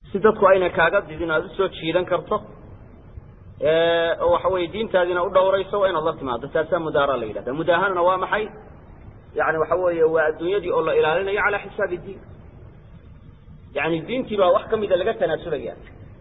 si dadku ayna kaaga didin aada usoo jiidan karto oo waxa weye diintaadiina u dhawrayso waa inaad la timaado taasaa mudaara la yidhahda mudaahanana waa maxay yani waxa weeye waa adduunyadii oo la ilaalinayo calaa xisaabi diin yani diintii baa wax kamida laga tanaasulaya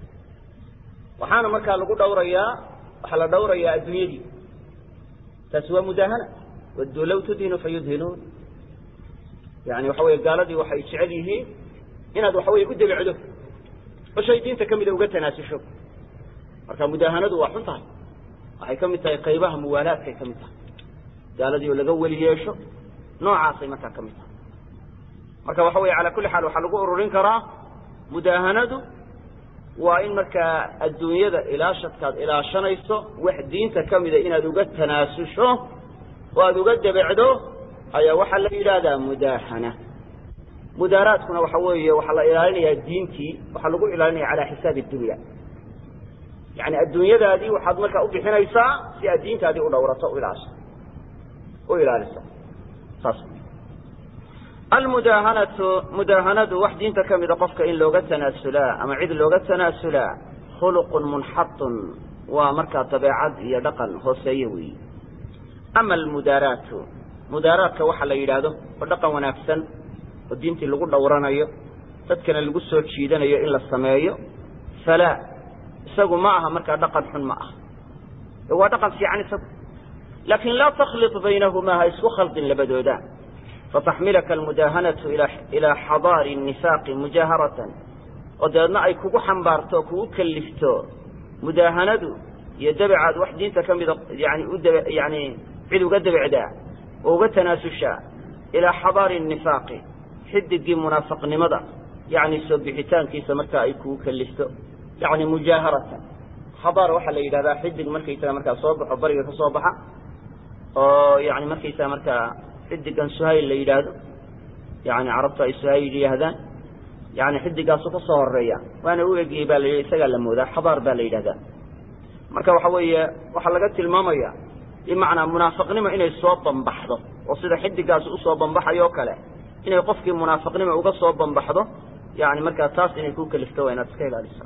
waxaana markaa lagu dhawrayaa waxaa la dhawrayaa adduunyadii taasi waa mudaahana wadduu law tudhinu fayudhinuun yani waxa weye gaaladii waxay jecel yihiin inaad waxa weye u debecdo oo shay diinta kamida uga tanaasusho marka mudaahanadu waa xun tahay waxay ka mid tahay qaybaha muwaalaadkay ka mid tahay gaaladii oo laga weli yeesho noocaasay markaa ka mid tahay marka waxa weye ala kulli xaal waxaa lagu ururin karaa mudaahanadu waa in markaa adduunyada ilaashadkaad ilaashanayso wax diinta kamida inaad uga tanaasusho oo aada uga debecdo ayaa waxaa la yidhaahdaa mudaahana mudaaraadkuna waxa weeye waxaa la ilaalinayaa diintii waxaa lagu ilaalinaya calaa xisaabi dunya yani adduunyadaadii waxaad markaa ubixinaysaa si aad diintaadii u dhawrato ilaasho u ilaaliso saas almudaahanatu mudaahanadu wax diinta kamida qofka in looga tanaasulaa ama cid looga tanaasulaa khuluqun munxatun waa markaa dabeecad iyo dhaqan hooseeye weyi ama almudaaraatu mudaaraadka waxa la yidhaahdo oo dhaqan wanaagsan oo diintii lagu dhowranayo dadkana lagu soo jiidanayo in la sameeyo falaa isagu ma aha markaa dhaqan xun ma aha waa dhaqan fiican isagu laakin laa taklit baynahumaa ha isku khaldin labadooda fataxmilaka almudaahanatu ilaa xadaari nifaaqi mujaaharatan oo dabeedna ay kugu xambaarto o kugu kalifto mudaahanadu iyo dabecaad wax diinta kamida yani udab yani cid uga dabecdaa oo uga tanaasushaa ilaa xadaari nifaaqi xidigii munaafaqnimada yani soo bixitaankiisa markaa ay kugu kalifto yani mujaaharatan xadaar waxaa la yidhahdaa xidig markaysaga markaa soo baxo bariga ka soo baxa oo yani markaysaga markaa xidigan suhayl la yidhaahdo yani carabtu ay suhayl yidhaahdaan yani xidigaasu ka soo horeeya waana u egiyey baa la yidhi isagaa la moodaa xadaar baa la yidhahdaa marka waxa weeye waxaa laga tilmaamaya bimacnaa munaafiqnimo inay soo bambaxdo oo sida xidigaasi usoo bambaxayo o kale inay qofkii munaafiqnimo uga soo bambaxdo yani markaa taas inay ku kalifto waa inaad iska ilaaliso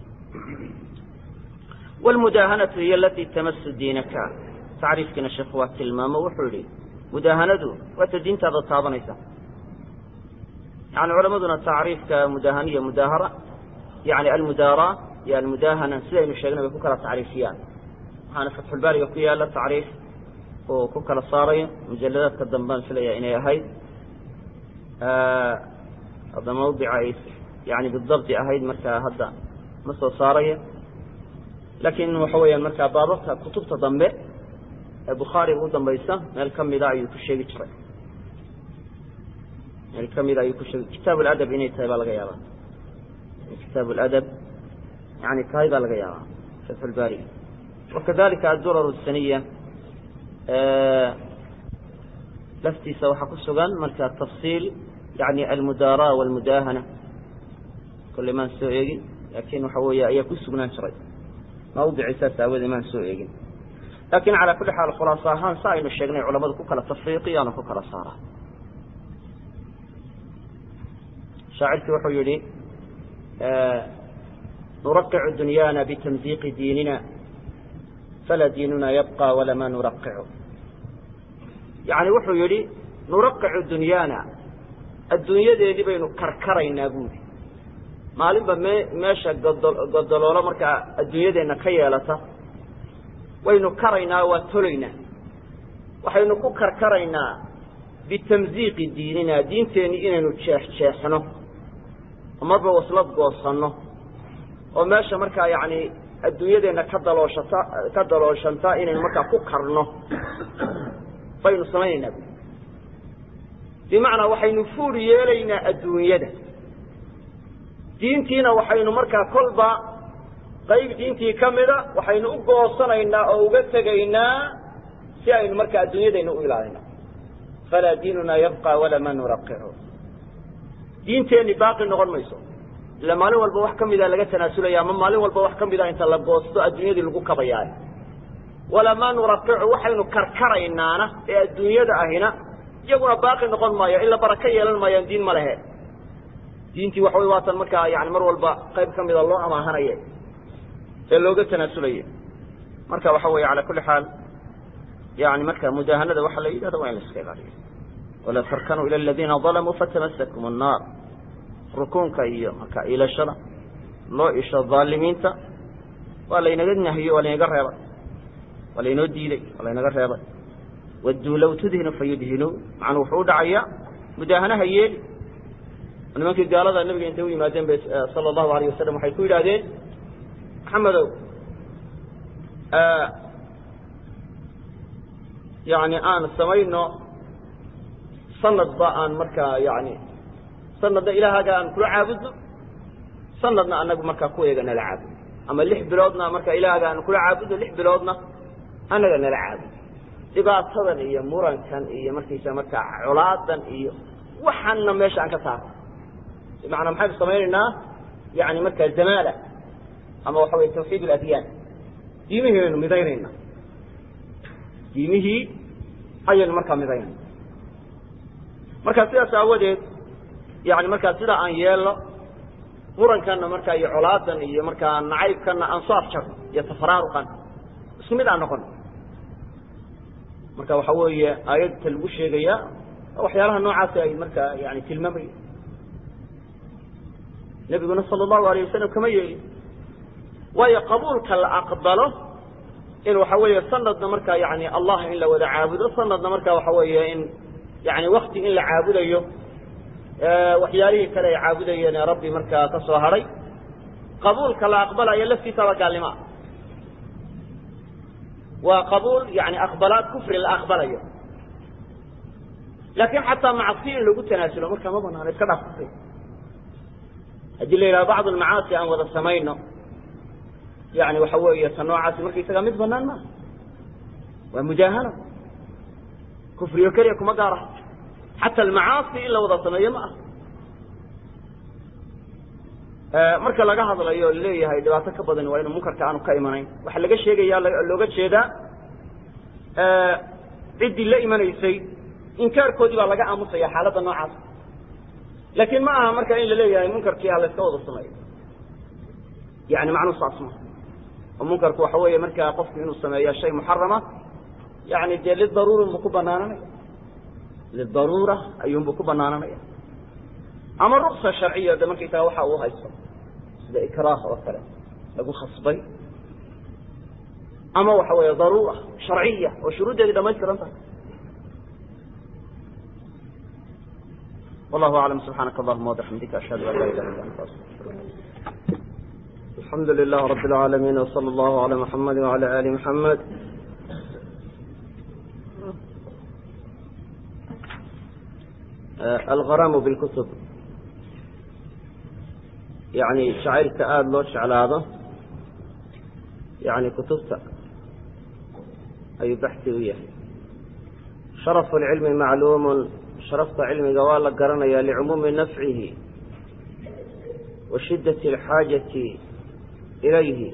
wlmudaahanatu hiy alatii tamasu diinaka tacriifkiina sheekhu waa tilmaamo wuxuu yihi mudaahanadu waata diintaada taabanaysa yani culamaduna tacriifka mudaahaniya mudaahara yani almudaara iyo almudaahana sidaynu sheegnay bay ku kala tacriifiyaan waxaana fatxulbaariga ku yaala tacriif uu ku kala saarayo mujaladaadka dambaan filaya inay ahayd hadda mawdica ay yani bidabdi ahayd markaa hadda ma soo saaraya laakiin waxa weeyaan markaa baababka kutubta dambe ee bukhaari ugu dambaysa meel kamida ayuu ku sheegi jiray meel kamida ayuu ku sheegi kitaab ladab inay tahay baa laga yaaba kitaab ladab yani tahay baa laga yaaba fatxulbaariga wakadalika adurar saniya laftiisa waxaa ku sugan marka tafsiil yani almudaara walmudaahana kolley maan soo eegin laakin waxa weeye ayaa ku sugnaan jiray mawdici saas aawadee maan soo eegin lakin calaa kulli xaal khulaaso ahaan sa aynu sheegnay culamadu ku kala tafriiqiyaano ku kala saara shaacirkii wuxuu yihi nuraqicu dunyaana bitamziiqi diinina falaa diinuna yabqa walama nuraqicu yani wuxuu yihi nuraqicu dunyaana adduunyadeedii baynu karkaraynaa buuri maalinba me meesha godo godoloolo markaa adduunyadeenna ka yeelata waynu karaynaa waa tolaynaa waxaynu ku karkaraynaa bitamziiqi diinina diinteenni inaynu jeexjeexno oo marba waslad goosanno oo meesha markaa yacni adduunyadeenna ka dalooshata ka dalooshanta inaynu markaa ku karno baynu samaynaynaa bu bimacnaa waxaynu fuur yeelaynaa adduunyada diintiina waxaynu markaa kolba qayb diintii ka mida waxaynu u goosanaynaa oo uga tegaynaa si aynu markaa adduunyadayna u ilaalino falaa diinunaa yabqa walama nuraqicu diinteenni baaqi noqon mayso ila maalin walba wax kamida laga tanaasulaya ama maalin walba wax kamida inta la goosto adduunyadii lagu kabayaay walamaa nuraqicu waxaynu karkaraynaana ee adduunyada ahina iyaguna baaqi noqon maayo ila baraka yeelan maayaan diin ma lehe diintii waxa wey waatan markaa yani mar walba qayb ka mida loo amaahanaya ee looga tanaasulaya marka waxa weeye cala kulli xaal yani marka mudaahanada waxa la yidhahda waa in la iska ilaaliyo wala tarkanuu ila aladiina dalamuu fatamasakum annaar rukuunka iyo marka ilashada loo isho dhaalimiinta waa laynaga nahiyo waa laynaga reebay waa laynoo diiday waa laynaga reebay wadduu low tudhinu fayudhinuu macnuu wuxuu u dhacayaa mudaahanaha yeeli nimankii gaalada nabiga intay u yimaadeen bay sala allahu alayh wasalam waxay ku yidhaahdeen maxamedow yani aan samayno sanadba aan markaa yani sanadna ilaahaga aan kula caabudno sanadna anagu markaa kuweega nala caabudo ama lix biloodna markaa ilaahaga aan kula caabudno lix biloodna annaga nala caabudo dhibaatadan iyo murankan iyo markaysa markaa colaadan iyo waxaanna meesha aan ka saarno bimacnaa maxaynu samaynaynaa yani markaa zamaala ama waxa weye tawxiid aladyaan diimihii aynu midaynayna diimihii ayaynu markaa midaynayna marka sidaas aawadeed yani markaa sidaa aan yeelno murankanna markaa iyo colaadan iyo markaa nacaybkanna aan soo afjarno iyo tafaraaruqan isku mid aan noqono marka waxa weeye aayadta lagu sheegayaa waxyaalaha noocaasi ay markaa yani tilmaamaya nebiguna sala allahu alayh wasalam kama yeelin waayo qabuulka la aqbalo in waxa weeye sanadna markaa yani allah in la wada caabudo sanadna marka waxa weeye in yani wakti in la caabudayo waxyaalihii kale ay caabudayeen ee rabbi markaa ka soo hadhay qabuulka la aqbalayo laftiisaba gaalnimoa waa qabuul yani aqbalaad kufri la aqbalayo laakin xataa macsi in lagu tanaasulo markaa ma banaano iska dhaaf kufri haddii la yidhaha bacd almacaasi aan wada samayno yani waxa weeye ta noocaasi markaysagaa mid banaan maaha waa mudaahana kufriyo keliya kuma gaara xata almacaasi in la wada sameeyo ma aha marka laga hadlayo o leeyahay dhibaato ka badan waa inu munkarka aanu ka imanayn waxaa laga sheegaya looga jeedaa ciddii la imanaysay inkaarkoodii baa laga aamusaya xaaladda noocaas laakiin ma aha marka in la leeyahay munkarkii ha la iska wada sameeyo yani macnuu saas ma oo munkarku waxa weeye markaa qofku inuu sameeya shay muxarama yani dee lidaruurin buu ku banaananaya lidaruura ayuunbuu ku banaananaya ama ruksa sharciya de markaysaga waxa uu haysto sida ikraah oo kale lagu khasbay ama waxa weeye daruura sharciya oo shuruuddeedii dhamaystiran tahay wallahu aclam subxaanaka allahuma wabixamdika ashhadu an laa ilaha illa anta astaqfiruka alxamdu lilah rabi اlcaalamiin wsala allahu ala muxamadi wala ali muxamed algaraamu bilkutub yani jacaylka aada loo jeclaado yani kutubta ayuu baxsi u yahay sharafu lcilmi macluumun sharafta cilmiga waa la garanaya licumuumi nafcihi wa shiddati alxaajati ilayhi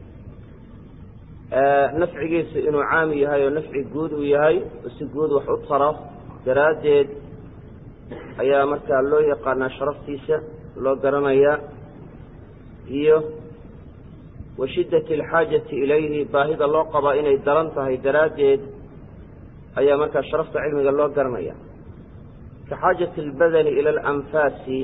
nafcigiisu inuu caami yahay oo nafci guud uu yahay oo si guud wax u taro daraaddeed ayaa markaa loo yaqaanaa sharaftiisa loo garanayaa iyo wa shiddati alxaajati ilayhi baahida loo qabaa inay daran tahay daraaddeed ayaa markaa sharafta cilmiga loo garanaya ka xaajati albadani ila alanfaasi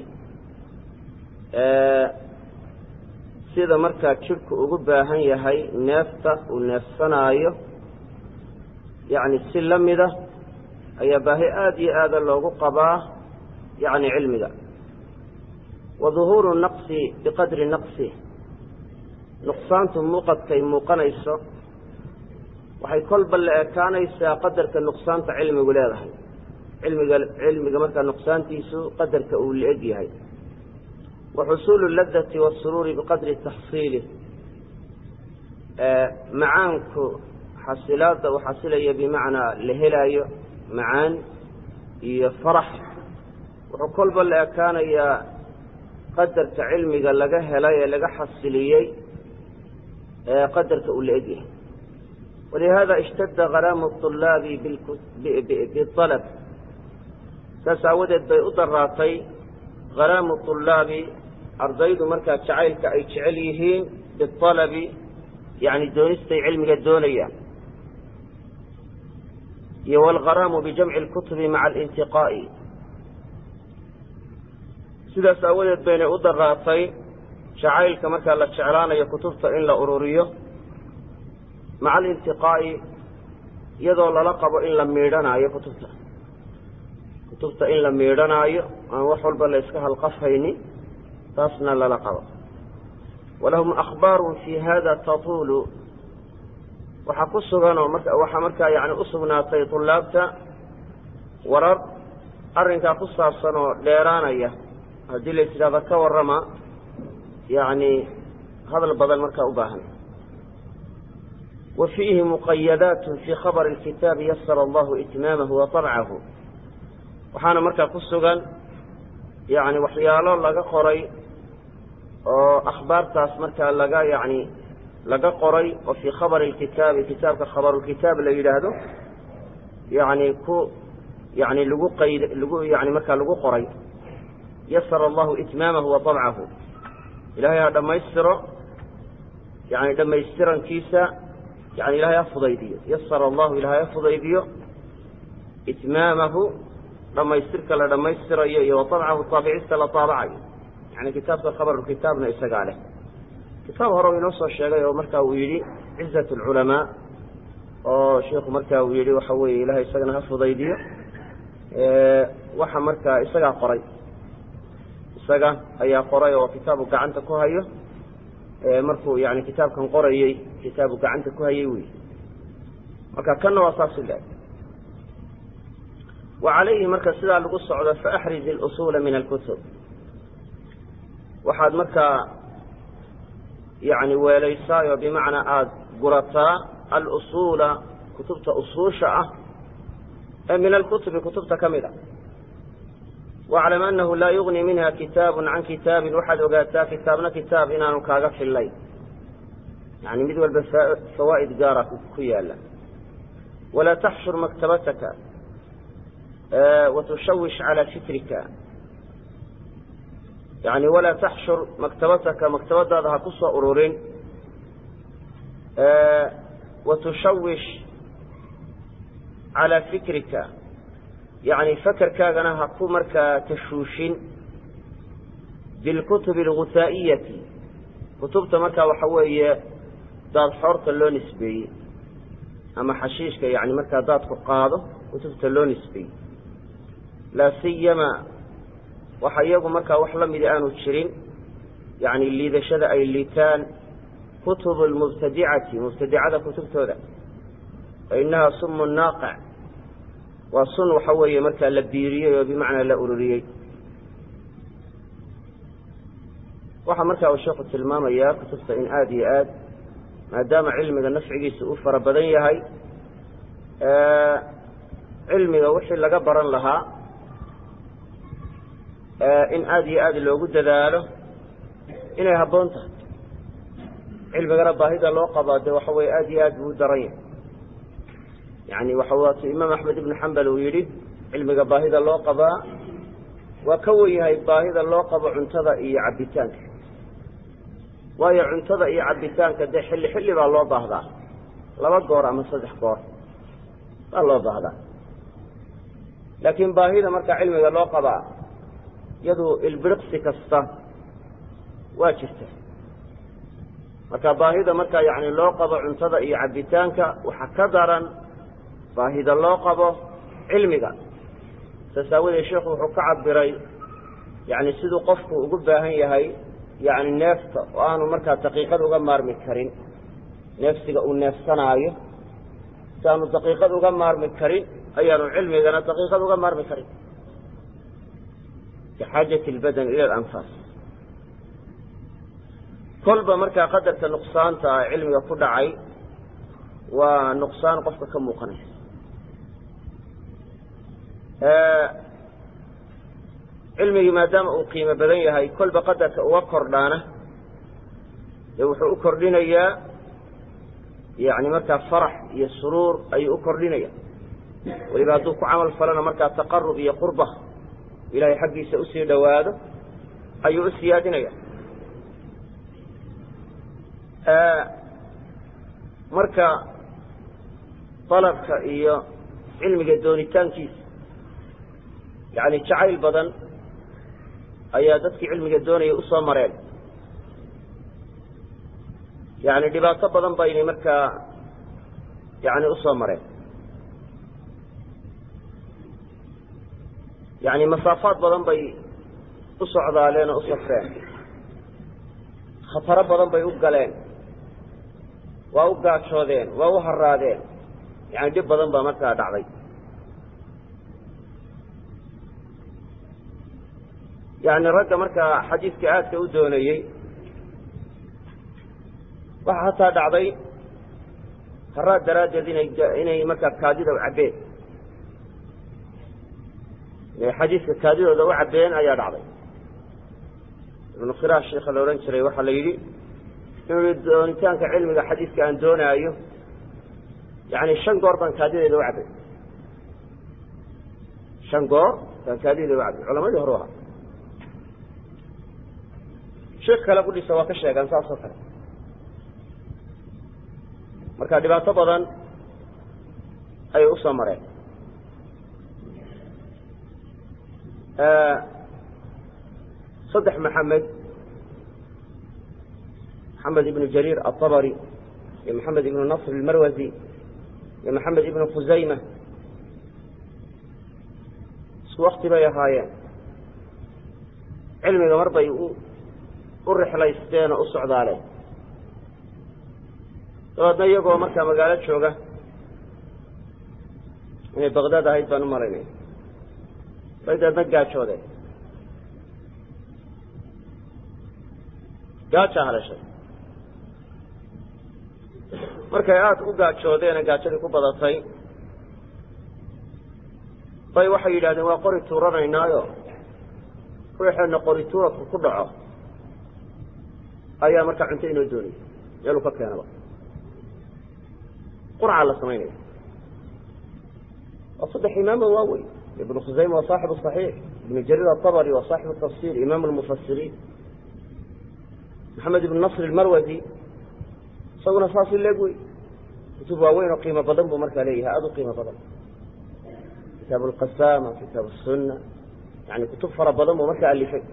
sida markaa jidhku ugu baahan yahay neefta uu neefsanaayo yacni si la mida ayaa baahi aada iyo aada loogu qabaa yacni cilmiga wa duhuuru naqsi biqadri naqsi nuqsaantu muuqadkay muuqanayso waxay kolba la ekaanaysaa qadarka nuqsaanta cilmigu leedahay cilmiga cilmiga markaa nuqsaantiisu qadarka uu la-eg yahay wa xusuulu ladati wasuruuri biqadri taxsiilih macaanku xasilaadda uu xasilaya bimacnaa la helaayo macaan iyo farax wuxuu kolba la ekaanayaa qadarka cilmiga laga helay ee laga xasiliyey ee qadarka uu la egyahay walihada ishtadda karaamu طulaabi bialab saas aawadeed bay u daraatay gharaamu طulaabi ardaydu markaa jacaylka ay jecel yihiin bialabi yani doonistay cilmiga doonayaan iyo wlgaraamu bijamci اlkutubi maca alintiqaa'i sidaas aawadeed baynay u daraatay jacaylka markaa la jeclaanayo kutubta in la ururiyo maca alintiqaa'i iyadoo lala qabo in la miidhanaayo kutubta kutubta in la miidhanaayo aan wax walba la iska halqafhaynin taasna lala qabo walahum akhbaaru fi hada tatuulu waxaa ku suganoo waxaa markaa yani usugnaatay طulaabta warar arrinkaa ku saabsan oo dheeraanaya haddii la tidhahdo ka warrama yani hadal badan markaa u baahan wa fiihi muqayadaat fi khabr اlkitaabi yasara allahu itmaamahu wa طabcahu waxaana markaa ku sugan yani waxyaalo laga qoray oo akhbaartaas markaa laga yani laga qoray oo fii khabari اlkitaabi kitaabka khabarulkitaab la yidhaahdo yani ku yani lagu qayd lagu yani markaa lagu qoray yasara allahu itmaamahu wa طabcahu ilahay ha dhammaystiro yani dhammaystirankiisa yani ilahay ha fudaydiyo yasara allahu ilahay ha fudaydiyo itmaamahu dhammaystirka la dhammaystirayo iyo wa طabcahu taabicista la taabacayo yani kitaabka khabarulkitaabna isagaa leh kitaab hore u inoo soo sheegay oo marka uu yidhi cizat اlculamaa oo shiiku marka uu yidhi waxa weeye ilahay isagana ha fudaydiyo waxa markaa isagaa qoray isaga ayaa qoray oo kitaabu gacanta ku hayo markuu yani kitaabkan qorayey kitaabu gacanta ku hayey wey marka kanna waa saas u leeg wa calayhi marka sidaa lagu socdo faaxriz اlusuula min alkutub waxaad markaa yani weelaysaayo bimacnaa aada gurataa alusuula kutubta usuusha ah ee min alkutubi kutubta ka mid a waclam anahu laa yugni minha kitaabu can kitaabin waxaad ogaataa kitaabna kitaab inaanu kaaga fillayn yani mid walba fawaa'id gaara ku yaala walaa taxshur maktabataka watushawish calى fikrika yani walaa taxshur maktabataka maktabadaada ha ku soo ururin watushawish calaa fikrika yani fakerkaagana ha ku markaa tashuushin bilkutubi alguhaa'iyati kutubta markaa waxa weeye daad xoorta loo nisbeeyey ama xashiishka yani markaa daadku qaado kutubta loo nisbeeyey laa siyama waxa iyagu markaa wax la mida aanu jirin yani liidashada ay liitaan kutubu lmubtadicati mubtadicada kutubtooda fa inaha sumu naaqic waa sun waxa weeye markaa la biiriyey oo bimacnaa la ururiyey waxaa markaa uu sheekhu tilmaamayaa kutubta in aada iyo aad maadaama cilmiga nafcigiisa uu fara badan yahay cilmiga wixii laga baran lahaa in aada iyo aad loogu dadaalo inay habboon tahay cilmigana baahida loo qabaa dee waxa weye aada iyo aad buu u daran yahay yani waxa waatu imaam axmed ibnu xambal uu yidhi cilmiga baahida loo qabaa waa ka wen yahay baahida loo qabo cuntada iyo cabbitaanka waayo cuntada iyo cabbitaanka dee xilli xilli baa loo baahdaa laba goor ama saddex goor baa loo baahdaa laakiin baahida markaa cilmiga loo qabaa iyadu ilbiriqsi kasta waa jirta marka baahida markaa yani loo qabo cuntada iyo cabbitaanka waxa ka daran baahida loo qabo cilmiga saas aawadeed sheikhu wuxuu ka cabiray yani siduu qofku ugu baahan yahay yani neefta oo aanu markaa daqiiqad uga maarmi karin neefsiga uu neefsanaayo si aanu daqiiqad uga maarmi karin ayaanu cilmigana daqiiqad uga maarmi karin bixaajati lbadan ila alanfaas kolba markaa qadarka nuqsaanta cilmiga ku dhacay waa nuqsaan qofka ka muuqanaysa cilmigii maadaama uu qiimo badan yahay kolba qadarka uga kordhaana dee wuxuu u kordhinayaa yani markaa farax iyo suruur ayuu u kordhinaya weliba hadduu ku camal falana markaa taqarub iyo qurba ilahay xaggiisa usii dhowaado ayuu u siyaadinaya marka dalabka iyo cilmiga doonitaankiisa yani jacayl badan ayaa dadkii cilmiga doonaya usoo mareen yani dhibaato badan baynay markaa yani usoo mareen yani masaafaad badan bay u socdaaleen oo u safreen khataro badan bay u galeen waa u gaajoodeen waa u haraadeen yani dhib badan baa markaa dhacday yani ragga markaa xadiidka aadka u doonayey waxaa hataa dhacday haraad daraaddeed inay inay markaa kaadida u cabbeen inay xadiidka kaadidooda u cabbeen ayaa dhacday ibnu khiraash sheika la odhan jiray waxaa la yidhi inuu yihi doonitaanka cilmiga xadiidka aan doonaayo yani shan goor baan kaadideeda u cabbay shan goor baan kaadideeda u cabbay culamadii hore ahaa sheek kale kudhisa waa ka sheegaan saas oo kale marka dhibaato badan ayay usoo mareen saddex maxamed maxamed ibnu jariir aلطabri iyo maxamed ibnu nasr اlmarwazi iyo maxamed ibnu khusayma isku wakti bay ahaayeen cilmiga mar bay u rixlaysteen oo u socdaaleen dabeedna iyagoo markaa magaalo jooga inay baqdaad ahayd baan u malaynaya bay dabeedna gaajoodeen gaajaa hadashay markay aada u gaajoodeene gaajadii ku badatay bay waxay yidhahdeen waa qori tuuranaynaayo ruuxeenna qori tuuradku ku dhaco ayaa markaa cunto inoo doonaya meeluu ka keenaba qurcaa la samaynaya waa saddex imaamo waaweyn ibnu khusayma waa saaxibu صaxiix ibnu jariir aلطabri waa saaxibu tafsir imaam اlmufasiriin maxamed ibnu nasr اlmarwazi isaguna saasi leeg wey kutub waaweyn oo qiimo badan buu markaa leeyahay aada u qiimo badan kitaab اlqasama kitaab الsuna yani kutub fara badan buu markaa alifay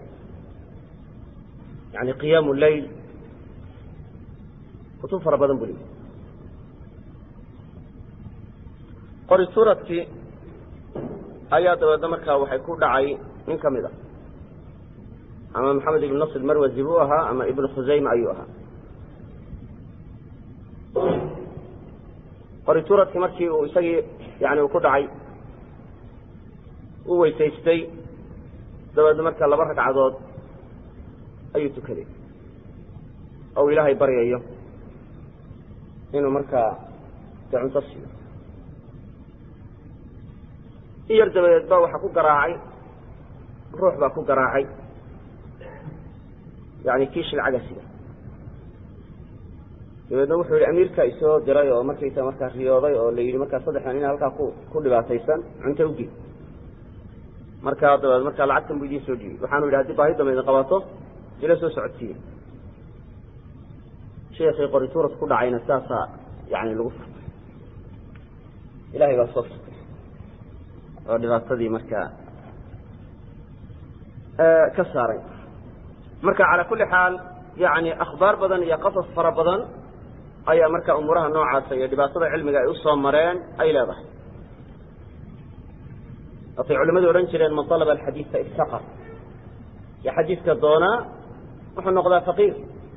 yani qiyaam leyl kutub fara badan buu leeyahay qori suuradkii ayaa dabeedna markaa waxay ku dhacay nin ka mid a ama maxamed ibn nasr marwazi buu ahaa ama ibnu khusayma ayuu ahaa qori suuradkii markii uu isagii yani uu ku dhacay uu weysaystay dabeedna markaa laba ragcadood ayuu tukaday oo uu ilaahay baryayo inuu markaa dee cunto siiyo in yar dabadeed ba waxaa ku garaacay ruux baa ku garaacay yani kiishi lacaga sida dabeedna wuxuu yihi amiirka isoo diray oo markaysa markaa riyooday oo la yidhi markaa saddexdan ina halkaa ku ku dhibaataysan cunto ugi markaa dabeed markaa lacagtan bu idiin soo dhiibay waxaanu yidhi haddii baahi dambe idin qabato ila soo socodsiiya sheekii qorituurad ku dhacayna saasaa yani lagu furtay ilahay baa soo furtay oo dhibaatadii markaa ka saaray marka calaa kulli xaal yani akhbaar badan iyo qasas fara badan ayaa marka umuuraha noocaasa iyo dhibaatada cilmiga ay usoo mareen ay leedahay waatay culimadu odhan jireen man alaba alxadiisa iftaqar yo xadiiska doonaa wuxuu noqdaa faqiir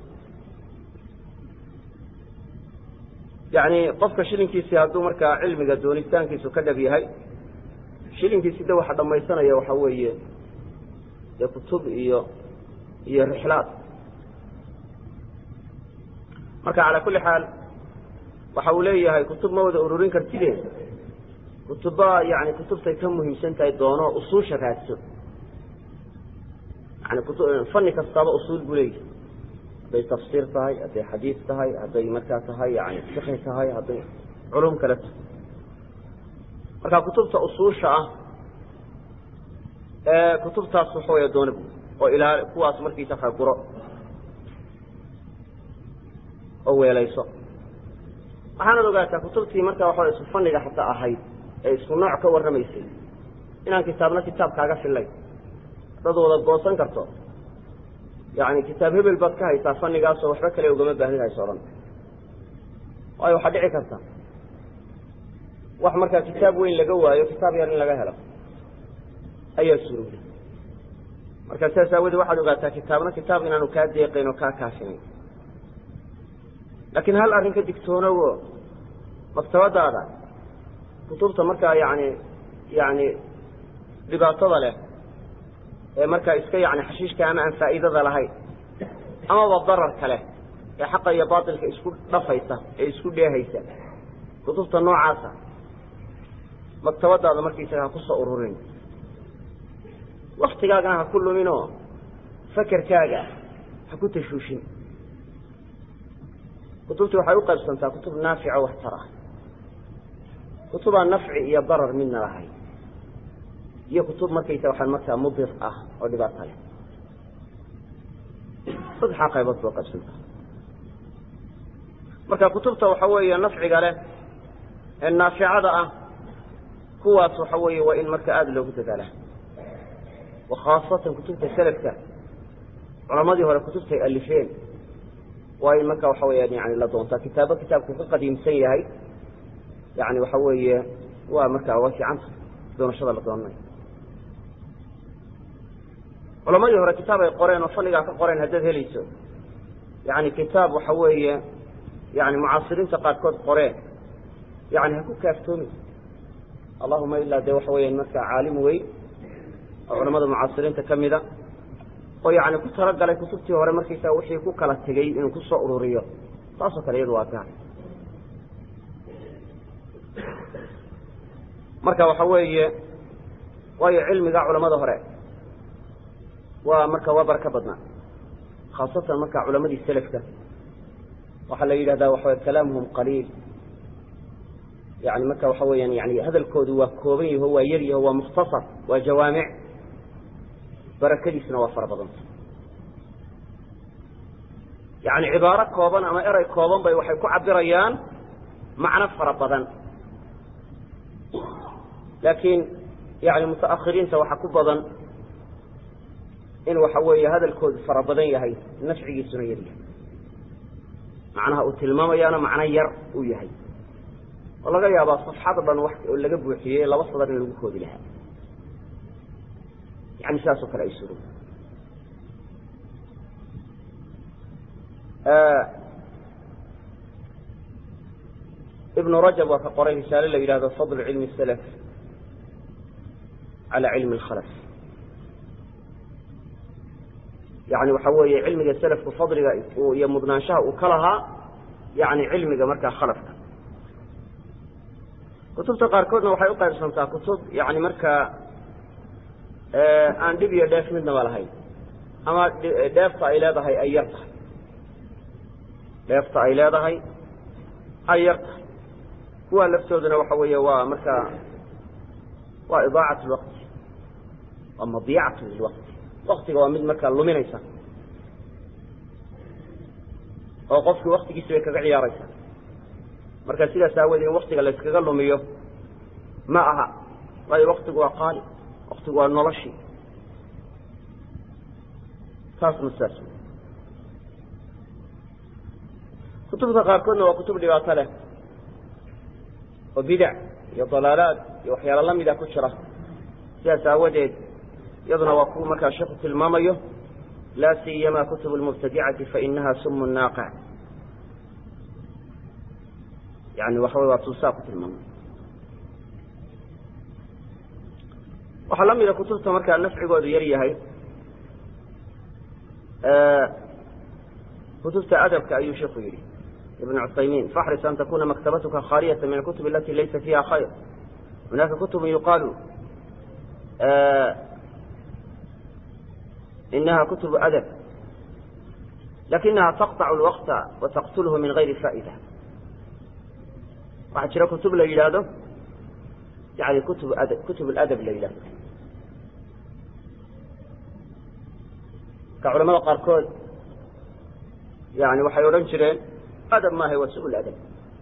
yani qofka shilinkiisii hadduu markaa cilmiga doonitaankiisu ka dhab yahay shilinkiisi de waxa dhamaysanaya waxa weeye dee kutub iyo iyo rixlaad marka calaa kulli xaal waxa uu leeyahay kutub ma wada ururin kartide kutuba yani kutubtay ka muhiimsan tahay doono usuusha raadso yani fani kastaaba usuul buu leeyahay hadday tafsiir tahay hadday xadiis tahay hadday markaa tahay yani fiqhi tahay hadday culum kale tahay marka kutubta usuusha ah ee kutubtaas waxa wey doona bu oo ilaa kuwaas markiisa ka guro oo weelayso waxaanad ogaataa kutubtii markaa waxa isku fanniga xataa ahayd ee isku nooc ka warramaysay inaan kitaabna kitaab kaaga fillayn dad wada goosan karto yani kitaab hebel baad ka haysaa fannigaasoo waxba kale ugama baahnid hayso odhan waayo waxaa dhici karta wax markaa kitaab weyn laga waayo kitaab yar in laga helo ayaa surowday marka sidaas aawadee waxaad ogaataa kitaabna kitaab inaanu kaa deeqayn oo kaa kaashinayn laakiin hal arrin ka digtoonowo maktabadaada kutubta markaa yani yani dhibaatada leh ee markaa iska yani xashiishka ama aan faa'iidada lahayn amaba dararka leh ee xaqa iyo baatilka isku dhafaysa ee isku dheehaysa kutubta noocaasa maktabadaada markaisaga ha kusoo ururin waktigaagana ha ku luminoo fakerkaaga ha ku tashuushin kutubtii waxay u qaybsantaa kutub naafica waxtar ah kutubaa nafci iyo darar midna lahayn iyo kutub markaysa waxaan markaa mudir ah oo dhibaato leh saddexaa qaybood boo qaybsantaa marka kutubta waxa weeye nafciga leh ee naaficada ah kuwaas waxa weeye waa in marka aada loogu dadaala wa khaasatan kutubta selafka culamadii hore kutubtay alifeen waa in marka waxa weyaan yani la doontaa kitaabo kitaabku ka qadiimsan yahay yani waxa weeye waa markaa waa fiicanta doonashada la doonanayo culamadii hore kitaab ay qoreen oo fannigaa ka qoreen haddaad helayso yani kitaab waxa weeye yani mucaasiriinta qaarkood qoreen yani ha ku kaaftoomi allahuma ilaa dee waxa weya markaa caalim weyn oo culamada mucaasiriinta ka mida oo yani ku talagalay kutubtii hore markaysaa wixii ku kala tegey inuu kusoo ururiyo taasoo kale iyadu waa gaar marka waxa weeye waayo cilmiga culamada hore waa marka waa baraka badnaa khaasatan marka culamadii selafka waxaa la yidhahdaa waxaw kalaamuhum qaliil yani marka waxa weeyaan yani hadalkoodu waa kooban yaho waa yar yaho waa mukhtasar waa jawaamic barakadiisna waa fara badanta yani cibaaro kooban ama erey kooban bay waxay ku cabirayaan macno fara badan laakiin yani mutaakhiriinta waxaa ku badan in waxa weeye hadalkoodu fara badan yahay nafcigiisuna yar yahay macnaha uu tilmaamayaana macno yar uu yahay oo laga yaabaa safxad dhan wax oo laga buuxiyey laba sadar in lagu koodi lahaa yani sidaas oo kale ay suro ibnu rajab waa ka qoray risaale la yidhahdo fadlu cilmi salaf cala cilmi alkhalaf yani waxa weeye cilmiga selafku fadliga iyo mudnaanshaha uu ka lahaa yani cilmiga markaa khalafka kutubta qaarkoodna waxay u qaybsantaa kutub yani markaa aan dhib iyo dheef midnaba lahayn ama dheefta ay leedahay ay yar tahay dheefta ay leedahay ay yar tahay kuwa laftooduna waxa weeye waa markaa waa idaacat lwaqti waa madiyacatu lilwaqti waktiga waa mid markaa luminaysa oo qofkii waktigiisi bay kaga ciyaaraysa marka sidaas aawoodee in waktiga layskaga lumiyo ma aha waayo waktigu waa qaali waktigu waa noloshii taasna sidaas wey kutubta qaarkoodna waa kutub dhibaato leh oo bidac iyo dalaalaad iyo waxyaalo lamida ku jira sidaas aawadeed iyaduna waa kuwa markaa sheeku tilmaamayo laa siyama kutub lmubtadicati fainaha sumu naaqic yani waxa wey waa tuusaa ku tilmaamay waxaa la mida kutubta markaa nafcigoodu yar yahay kutubta adabka ayuu sheku yihi ibn cuthaymin faxris an takuna maktabatuka khaaliyata min alkutub alati laysa fiha khayr hunaka kutub yuqaalu inaha kutub adab lakinaha taqطacu lwaqta wataqtulhu min gayri faa'ida waxaa jira kutub la yidhaahdo yani kutub ad kutub aladab la yidhahdo marka culamada qaarkood yani waxay odhan jireen adab maaha waa su-ul adab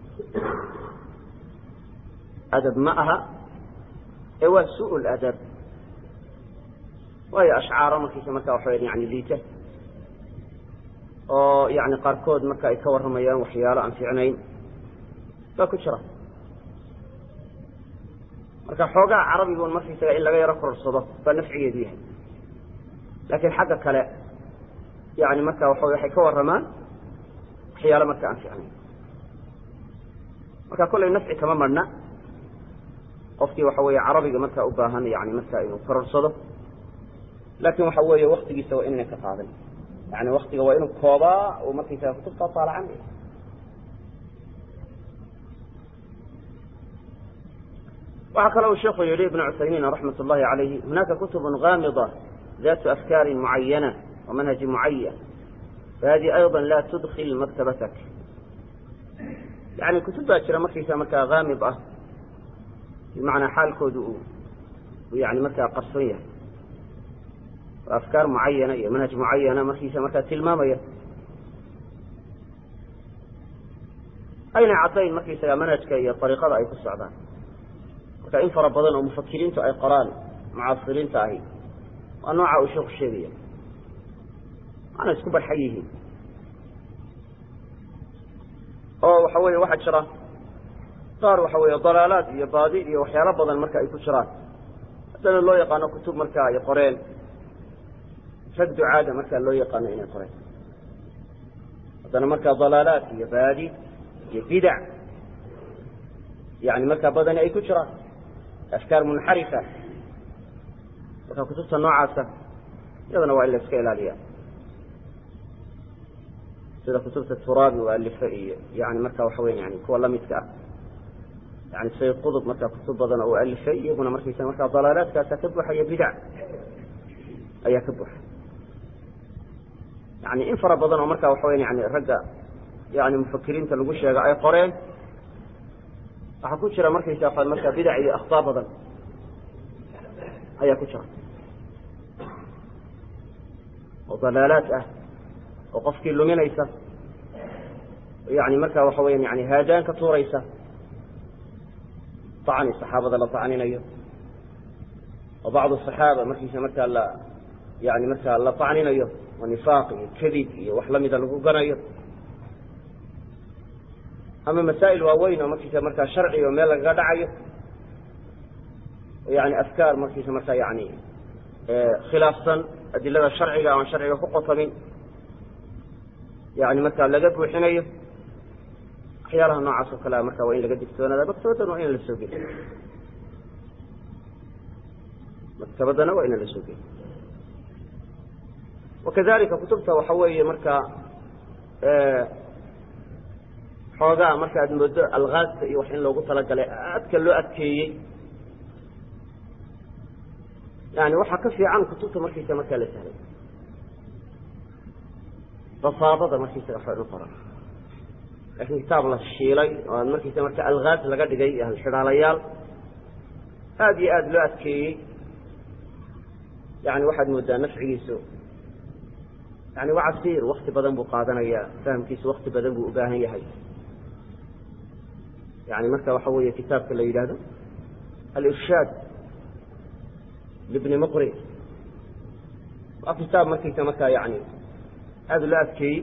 adab ma aha ee waa su-ul adab waayo ashcaaro markiisa marka waxa weya yani liita oo yani qaarkood marka ay ka warramayaan waxyaalo aan fiicnayn baa ku jira marka xoogaha carabigun markaysaga in laga yaro kororsado baa nafcigeedu yahay laakiin xagga kale yani marka waxa waxay ka warramaan waxyaalo marka aan fiicnayn marka kollay nafci kama marhna qofkii waxa weeye carabiga marka u baahan yani marka inuu kororsado laakin waxa weeye waktigiisa waa inayna ka qaadan yani waktiga waa inuu koobaa uu markaysaga kutubtaa taalacan waxaa kale uu sheekhu yihi ibn cuthaymiin raxmat اllahi alayhi hunaka kutub gaamida ذات أفكار معينة ومنهج معين فهذه أيضا لا تدخل مكتبتك يعني كتب باشرة مركزة مركا غامضة بمعنى حال كود ويعني مركا قصرية وأفكار معينة منهج معينة مركزة مركا تلمامية أين عطين مركزة منهجك هي طريقة أي كالسعدان مركا إن فربضان ومفكرين أي قران معاصرين تاهي waa nooca uu sheeku sheegaya waana isku barxan yihiin oo waxa weeye waxaa jira qaar waxa weeye dalaalaad iyo baadi iyo waxyaalo badan marka ay ku jiraan haddana loo yaqaano kutub marka ay qoreen rag ducaada marka loo yaqaano inay qoreen haddana marka dalaalaad iyo baadi iyo bidac yani markaa badani ay ku jiraan afkaar munxarifa marka kutubta noocaasa iyadana waa in la iska ilaaliya sida kutubta turaabi u alife iyo yani marka waxa weya yani kuwa lamidka ah yani sayid qudub marka kutub badan oo u alifay iyaguna markaysa markaa dalaalaadkaasa ka buuxaya bidac ayaa ka buuxa yani in fara badan oo marka waxa weya yani ragga yani mufakiriinta lagu sheega ay qoreen waxaa ku jira markaysa marka bidac iyo akhtaa badan ayaa ku jira oo dalaalaad ah oo qofkii luminaysa yani marka waxa weya yani haadaan ka tuuraysa acni saxaabada la acninayo oo bacdu صaxaaba markiisa markaa la yani markaa la acninayo oo nifaaq iyo kadib iyo wax lamida lagu ganayo ama masaa'il waaweyn oo markiisa markaa sharci oo meel lagaga dhacayo yani afkaar markiisa markaa yani khilaafsan adilada sharciga aan sharciga ku qotamin yani markaa laga buuxinayo waxyaalaha noocaas oo kalea marka waa in laga digtoonaada maktabaddan waa ina la soo geliy maktabaddana waa ina la soo geliy wakadalika kutubta waxa weeye marka xoogaa marka aad moodo algaasta iyo wax in loogu talagalay aadka loo adkeeyey yani waxaa ka fiican kutubta markaysa markaa la sahlay basaadada markaysaga waxba qoran laakiin kitaab la shiilay oo aad markaysa marka algaas laga dhigay halxidhaalayaal aada iyo aada loo adkeeyey yani waxaad moodaa nafcigiisu yani waa casiir wakti badan buu qaadanayaa fahamkiisu wakti badan buu ubaahan yahay yani marka waxa weeye kitaabka la yidhaahdo alirshaad libni muqri waa kitaab markaysa markaa yani aada loo adkeeyey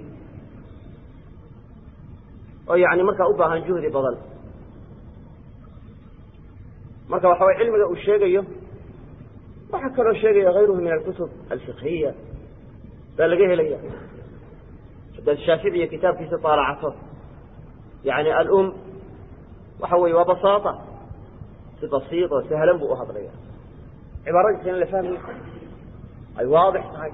oo yani markaa u baahan juhdi badan marka waxa way cilmiga uu sheegayo waxaa kaloo sheegaya hayruhu min alkutub alfiqhiya baa laga helaya haddaad shaaficiya kitaabkiisa taalacato yani alum waxa weeye waa basaata si basiid oo sahlan buu u hadlaya cibaaradiisa in la fahmayo ay waadix tahay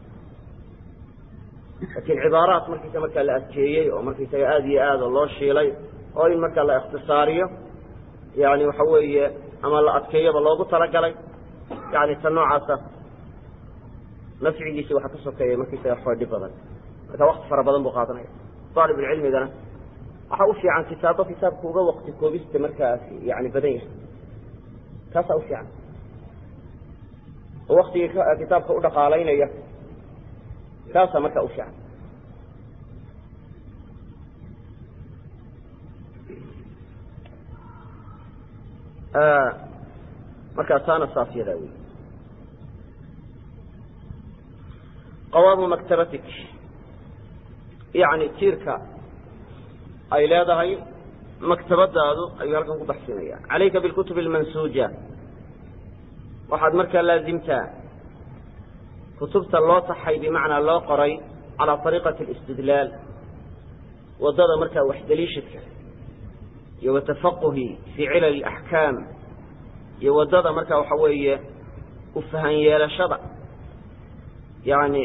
laakiin cibaaraat markiisa markaa la adkeeyey oo markaysaga aada iyo aada loo shiilay oo in markaa la ikhtisaariyo yani waxa weeye ama la adkeeyoba loogu talagalay yani ta noocaasa nafcigiisi waxaa ka sokeeya markaysaga xoodhi badan marka wakti fara badan buu qaadanaya aalibulcilmigana waxaa u fiican kitaabo kitaabka uga wakti koobista markaas yani badan yahay taasaa u fiican oo waktigii kitaabka u dhaqaalaynaya kaasaa markaa u fiican markaa taana saas yadaa wey qawaamu maktabatik yani tiirka ay leedahay maktabadaadu ayuu halkan ku baxsinaya calayka bilkutub almansuuja waxaad markaa laazimtaa kutubta loo taxay bimacnaa loo qoray calaa ariiqati alistidlaal waddada markaa waxdaliishadka iyo watafaquhi fii cilal axkaam iyo waddada markaa waxa weeye u fahan yeelashada yani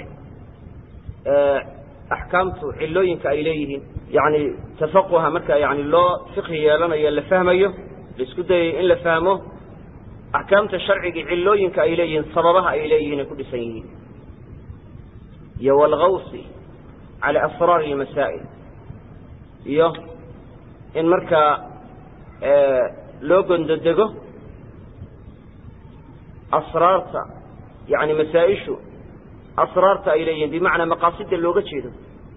axkaamtu cilooyinka ay leeyihiin yani tafaquha marka yani loo fiqhi yeelanayo la fahmayo laisku dayayo in la fahmo axkaamta sharciga cilooyinka ay leeyihiin sababaha ay leeyihiin ay ku dhisan yihiin iyo walgawsi cala asraari lmasaa'il iyo in markaa loo gondodego asraarta yani masaa-ishu asraarta ay leeyihiin bimacnaa maqaasida looga jeedo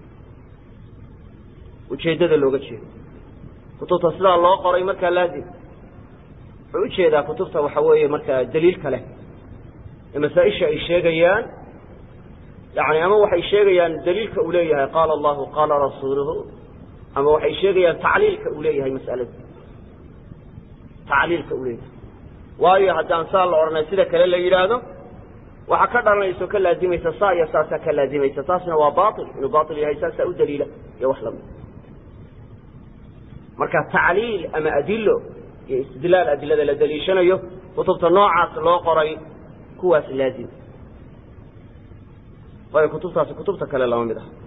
ujeeddada looga jeedo kutubta sidaa loo qoray markaa laazim wuxuu ujeedaa kutubta waxa weeye markaa daliilka leh ee masaa-isha ay sheegayaan yani ama waxay sheegayaan daliilka uu leeyahay qaala allahu qaala rasuuluhu ama waxay sheegayaan tacliilka uu leeyahay mas'alada tacliilka uu leeyahay waayo haddaan saa la odhanay sida kale la yidhaahdo waxaa ka dhalanaysa o ka laazimaysa saa iyo saasaa ka laazimaysa taasna waa bail inuu bail yahay saasaa u daliila iyo wax lamid marka tacliil ama adilo iyo istidlaal adilada la daliishanayo kutubta noocaas loo qoray kuwaas laazim waayo kutubtaasi kutubta kale lama mid ah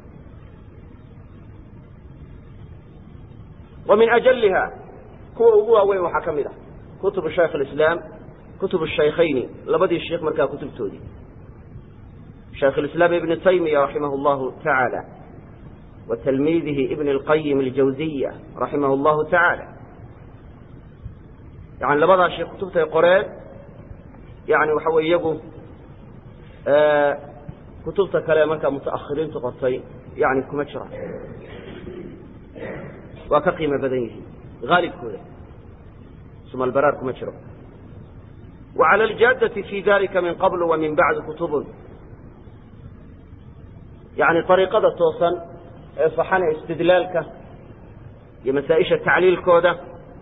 wa min ajaliha kuwa ugu waaweyn waxaa ka mid ah kutub shaykh اislaam kutub shaykhayni labadii sheikh markaa kutubtoodii shaykh اislaam ibn taymiya raximah اllahu taعaalى wa tilmiidihi ibn اlqayim اljawziya raximah اllahu taعaalى yani labadaa sheekh kutubtay qoreen yani waxa wey iyagu kutubta kale markaa mutaakhiriintu qortay yani kuma jiraan waa ka qiimo badan yihiin haalibkooda sumalbaraar kuma jiro wa cala aljaadati fi dalika min qabl wa min bacdi kutubun yani ariiqada toosan ee saxana istidlaalka iyo masaa-isha tacliilkooda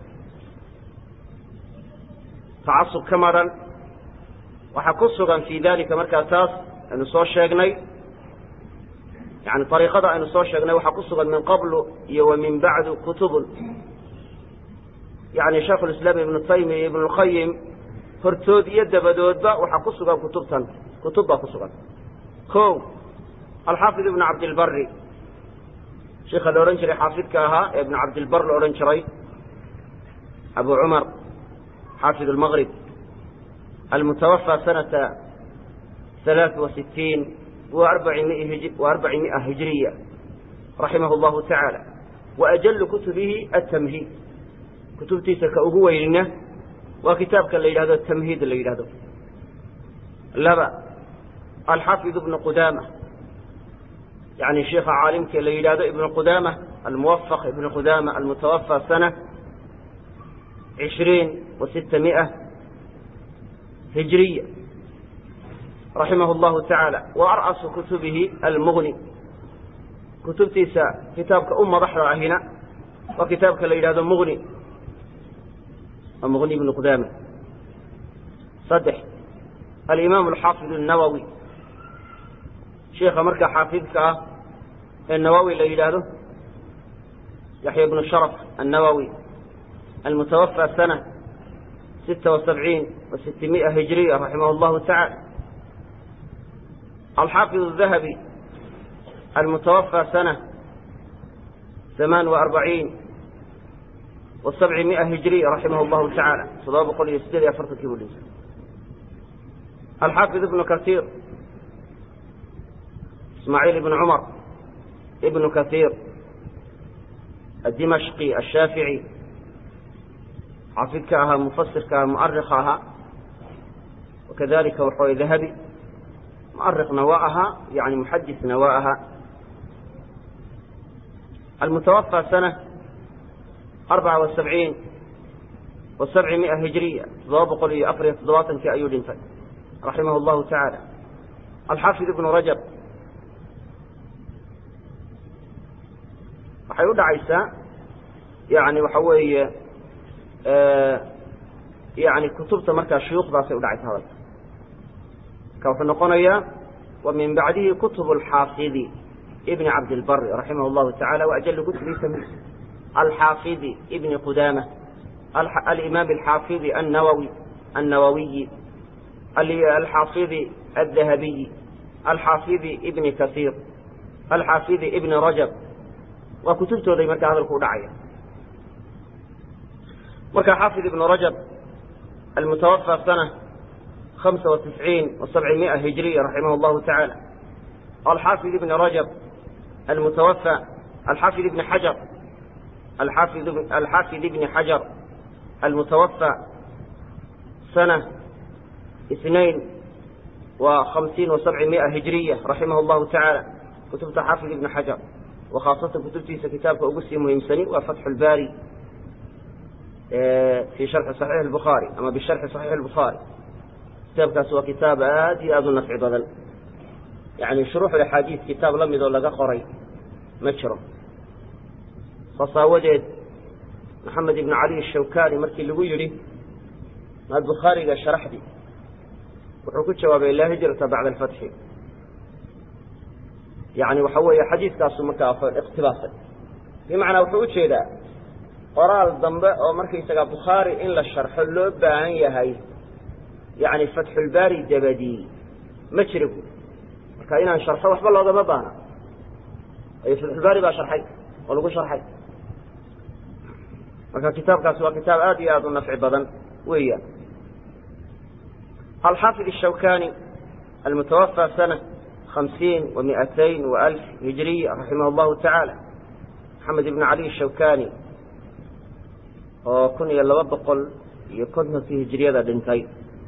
tacasub ka maran waxaa ku sugan fi dalika markaa taas aynu soo sheegnay yani ariiqada aynu soo sheegnay waxaa ku sugan min qablu iyo wa min bacdu kutubun yani shaikh lislaam ibnu taymiya iyo ibnu lqayim hortood iyo dabadoodba waxaa ku sugan kutubtan kutub baa ku sugan o alxaafid ibnu cabdilbari sheika la odhan jiray xaafidka ahaa ee ibnu cabdilbar la odhan jiray abu cumar xaafid lmgrib almutawafى sanata ثaلaaث وasiتiin وarbaci miئة hijriya raximah اllahu taعaalى وأjل kutubihi aلتmhiid kutubtiisa ka ugu weynina waa kitaabka la yidhahdo tamhiid la yidhahdo laba alxaafid ibnu qudama yani sheika caalimka la yidhahdo ibnu qudama almuwafaq ibnu qudama almutawafى sana عishriin وasita miئة hijriya raximah اllahu taعaalى وarأsu kutubihi almغni kutubtiisa kitaabka u madaxda ahina waa kitaabka la yidhahdo mغni mغni بن qudama saddex alimaam alxaafid الnawowi sheika markaa xaafidka ah ee nawowi la yidhaahdo yaxya bnu sharaf الnawowi almutawafى sana sita وasabciin وasitimiئة hijriya raximah اllahu taعalى alxaafid الdahabi almutawafى sana ثamaan وarbaciin وسبع مئة هجرية رحمه الله تعالى todoba boqol iyo sideed iyo afartankii buu dhintay الحافظ ابن كثير اسماعيل بن عمر ابن كثير الدمشقي الشافعي xaafidka ahaa mufasirka aha muarika ahaa wakadalika waxaway dahabi muarikhna waa ahaa yani muxadisna waa ahaa almutawafى sana arbaca وasabciin wa sabci mia hijriya toddoba boqol iyo afar iyo toddobaatankii ayuu dhintay raximah اllahu taعaalى alxaafid ibnu rajab waxay u dhacaysaa yani waxa weeye yani kutubta markaa shuyuukhdaasay udhacaysa hadalka marka wuxuu noqonayaa wa min bacdihi kutub alxaafidi ibni cabdilbari raximah llahu tacala waajal kutubiisa min alxaafidi ibni qudama alimaam alxaafidi annawawi annawawiyi alxaafidi aldahabiyi alxaafidi ibni kasiir alxaafidi ibni rajab waa kutubtooday markaa hadalku udhacaya marka xaafid ibnu rajab almutawafى sana hamsa وatisciin وasabcimia hijriya raximah اllahu taعaalى alxaafid ibni rajab almutawafى alxaafid ibni xajar alxaafid ibni xajar almutawafى sana اثnain wa hamsiin وasabcimia hijriya raximah اllahu taعaalى kutubta xaafid ibni xajar wakhaasatan kutubtiisa kitaabka ugu sii muhiimsani waa fatxu اlbari fi sharxi صaxiix الbukhaari ama bisharxi صaxiix الbukhaari kitaabkaas waa kitaab aad iyo aad u nafci badan yani shuruux axaadiis kitaab la midoo laga qoray ma jiro saas aawadeed maxamed ibn cali الshawkani markii lagu yidhi maad bukhaariga sharaxdi wuxuu ku jawaabay laa hijrata bacda alfatxi yani waxa weeye xadiiskaasu markaa iqtibaasay bimacnaa wuxuu ujeedaa qoraal dambe oo markaysaga bukhaari in la sharxo loo baahan yahay yani fatxulbaari dabadii ma jira bu marka inaan sharxo waxba loogama baana ayo fatxulbaari baa sharxay oo lagu sharxay marka kitaabkaasi waa kitaab aad iyo aad u nafci badan weeyaan alxaafid الshawkani almutawafى sana hamsiin wa miatayn wa alf hijriya raximah اllahu taعaalى maxamed ibn cali الshawkani oo kun iyo laba boqol iyo kontonkii hijriyada dhintay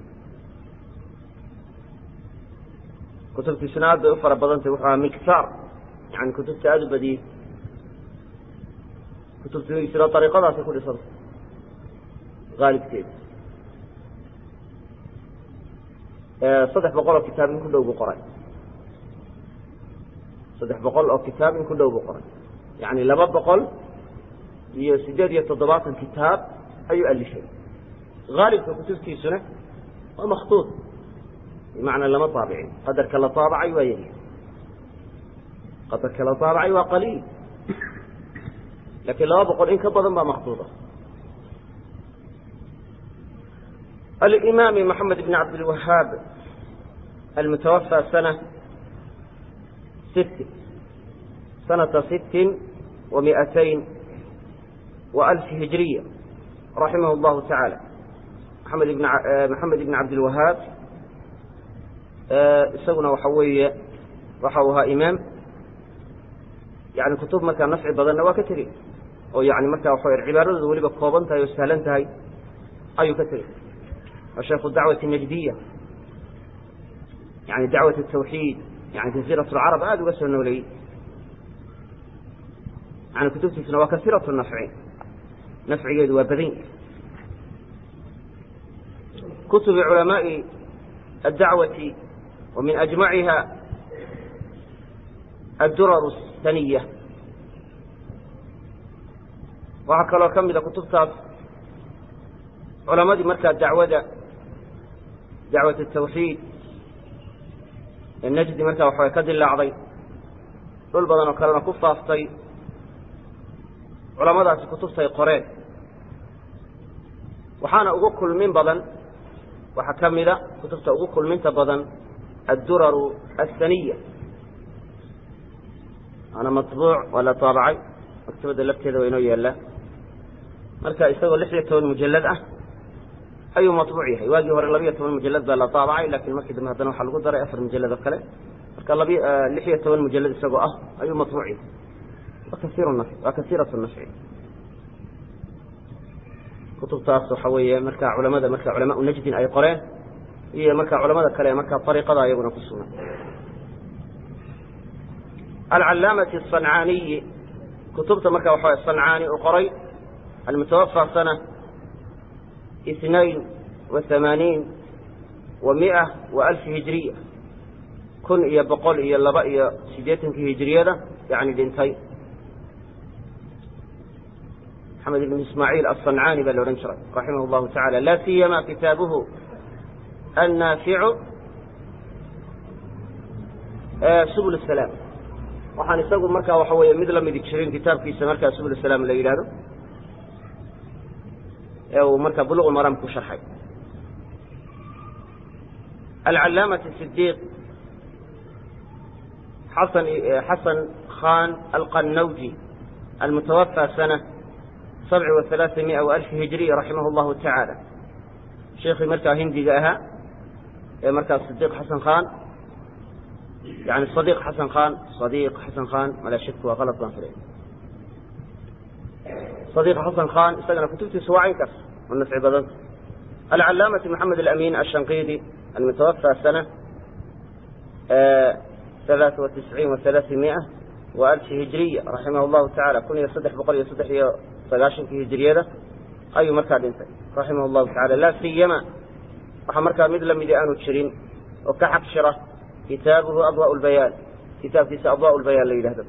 kutubtiisuna aad bay u fara badantay wuxuu ahaa miktaar yani kutubta aada u badiyey kutubtiisuna ariiqadaasay ku dhisantay aalibkeeda saddex boqol oo kitaab in ku dhow buu qoray saddex boqol oo kitaab in ku dhow buu qoray yani laba boqol iyo sideed iyo toddobaatan kitaab ayuu alifay haalibka kutubtiisuna waa makhtuud bimacnaa lama taabicin qadarka la taabacay waa yari qadarka la taabacay waa qaliil lakiin laba boqol in ka badan baa makhtuuda alimaami maxamed ibn cabdilwahaab almutawafى sana sit sanata sittin wa miatayn وألف هجرية رحمه الله تعالى محمد بن محمد بن عبد الوهاب isaguna waxa weeye waxa uu ahaa imaam yani kutub markaa nafci badanna waa ka tegey oo yani markaa waxa cibaaradooda weliba kooban tahay oo sahlan tahay ayuu ka tegey waa sheikhu dacwati najdiya yani dacwat الtawxiid yani jaziirat اlcarab aada uga soo nooleeyey yani kutubtiisuna waa kasiiraة nafci nafcigeedu waa badan yahay kutubi culamaaءi الdacwati wa min ajmaciha addurar الsaniya waxaa kaloo ka mida kutubtaas culamadii markaa dacwada dacwat الtawxiid ee najdi markaa waxaway ka dilaacday dhul badan oo kalena ku faaftay culamadaasi kutubtay qoreen waxaana ugu kulmin badan waxaa ka mida kutubta ugu kulminta badan adduraru aلsaniya waana maطbuuc waa la taabacay maktabadda lafteeda waa inoo yaallaa marka isagoo lix iyo toban mujalad ah ayuu maطbuuc yahay waagii hore labiyo toban mujalad baa la taabacay lakin markii dambe haddana waxaa lagu daray afar mujalad oo kale marka labi lix iyo toban mujalad isagoo ah ayuu maطbuuc yahay waa kasiiraة nafci kutubtaas waxa weeye marka culamada marka culamaء najdin ay qoreen iyo marka culamada kale ee marka ariiqada iyaguna ku sugan alcalaamati asancaaniyi kutubta marka waxa sancaani uu qoray almutawafa sana اثنain وaثamaaniin wa miئة wa alf hijriya kun iyo boqol iyo laba iyo siddeetankii hijriyada yani dhintay maxamed ibn ismaaciil aلصancaani baa la odhan jiray raximah اllahu taعala la siyama kitaabuhu annaaficu subul الsalaam waxaan isagu marka waxa weeye mid lamidi jirin kitaabkiisa markaa subul salaam la yidhahdo ee uu marka buluq maram ku sharxay alcalaamati sidiiq xasan xasan khan alqannawji almutawafa sana sabci wa halaaa miئa wa alfi hijriya raximah اllahu tacaala sheekii markaa hindiga ahaa ee markaa sidiq xasan khan yani sadiq xasan khan sadiq xasan khan malaa shaki waa qalad baan filay صديق حسن خان isagana kutubtiisa waa caynkaas oo nafci badanta alcalaamaةi محamed الأmin الshanqidi almutawafى sana ثaلaaثa وaتisعiin وaثaلaaثiمiئة وأlf hijriya raximah الlahu taعalى kun iyo saddex boqol iyo saddex iyo sagaaشhankii hijriyada ayuu markaa dhintay raximah الlahu taعalى la siyama waxa markaa mid lamidi aanu jirin oo ka xaq shira kitaabuhu adواء الbayaan kitaabkiisa adواء الbayaan la yidhahdo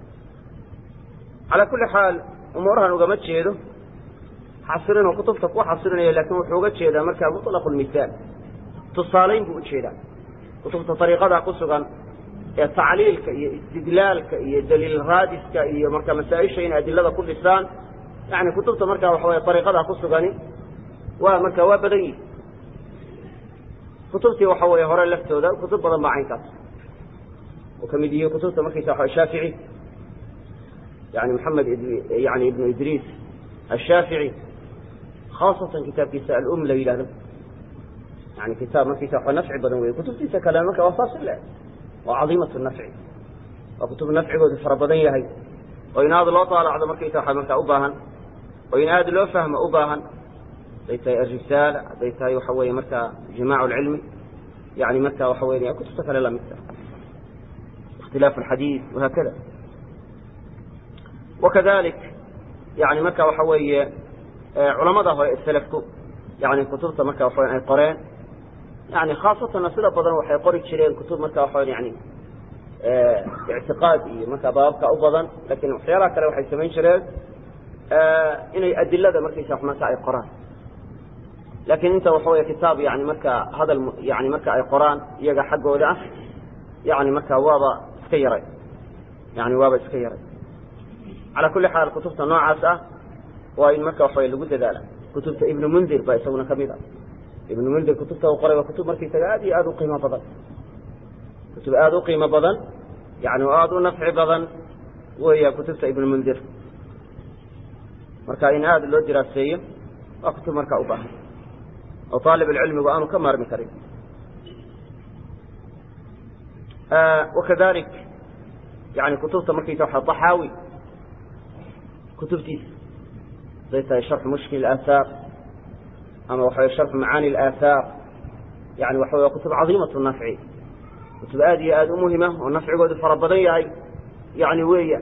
alى kuli xaal umuurahan ugama jeedo xasirinoo kutubta ku xasirinaya lakin wuxuu uga jeedaa markaa muطlaqu lmisaal tusaalayn buu ujeedaa kutubta ariiqada ku sugan ee tacliilka iyo istidlaalka iyo daliil raadiska iyo marka masaa-isha in adilada ku dhisaan yani kutubta markaa waxa wey ariiqada ku sugani waa marka waa badan yihi kutubtii waxa weeye hore laftooda kutub badan baa caynkaas oo kamid yihiin kutubta markaysa waa shaafici yani maxamed yani ibnu idriis ashaafici khaasatan kitaabkiisa alum la yidhahdo yani kitaab markiisa waa nafci badan wey kutubtiisa kale marka waa saas le waa cadiimat nafci waa kutub nafcigoodu fara badan yahay oo in aad loo taalacdo markaysa waa markaa u baahan oo in aad loo fahmo u baahan hadday tahay arisaala hadday tahay waxa weeye markaa jimaac lcilmi yani marka waxa weya kutubta kale lamidka ikhtilaaf alxadiid wahaakada wakadalik yani marka waxa weeye culamada hore selafku yani kutubta marka waxa ay qoreen yani khaasatanna sida badan waxay qori jireen kutub marka waxa yani ictiqaad iyo marka baababka u badan lakin waxyaalaha kale waxay samayn jireen inay adilada markaysa marka ay qoraan lakin inta waxa wey kitaab yani marka hadal yani marka ay qoraan iyaga xaggooda ah yani marka waaba iska yaray yani waaba iska yaray calى kuli xaal kutubta noocaas ah waa in marka waxa lagu dadaala kutubta ibnu mundir baa isaguna kamid ah ibnu mundir kutubta u qoray waa kutub markaysaga aad iyo aad u qiimo badan kutub aad u qiimo badan yani oo aad u nafci badan weya kutubta ibnu mundir marka in aad loo diraaseeyo waa kutub marka u baahan oo aalib cilmigu aanu ka maarmi karin wakadalik yani kutubta markaysa waa طaxaawi kutubtiisa haday tahay sharxu mushkil aaahaar ama waxa sharxu macaani aaahaar yani waxa wey kutub cadiimatu nafci kutub aad iyo aad u muhima oo nafcigoodu fara badan yahay yani weya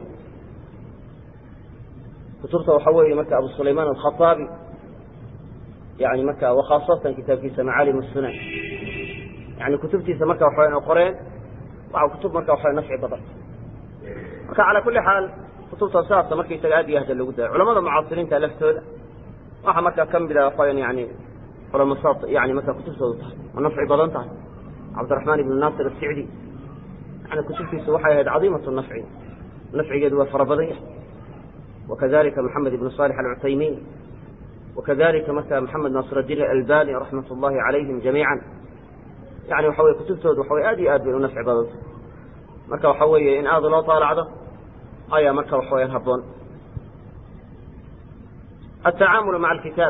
kutubta waxa weeye marka abu sulayman alkhaaabi yani marka wakhaasatan kitaabkiisa macaalim sunan yani kutubtiisa marka waxa qoreen waa kutub marka waxa nafci badan marka calى kuli xaal kutubta saasa markaysaga aad iyo aad logu daya culamada mucaasiriinta laftooda waxaa markaa kamida waxayan yani culamasaad yani markaa kutubtooda tahay oo nafci badan tahay cabdiraxmaan ibn naasir asicdi yani kutubtiisu waxay ahayd cadiimat nafci nafcigeedu waa fara badan yahay wakadalika maxamed ibn صالح alcuthaymin wakadalika marka maxamed naasir الdiin albani raxmat اllahi calayhim jamiica yani waxa wey kutubtoodu waxa wey aad iyo aad bay u nafci badanta marka waxa weeye in aad loo taalacdo ayaa marka waxa weyaan haboon التacaamul maعa الkitaab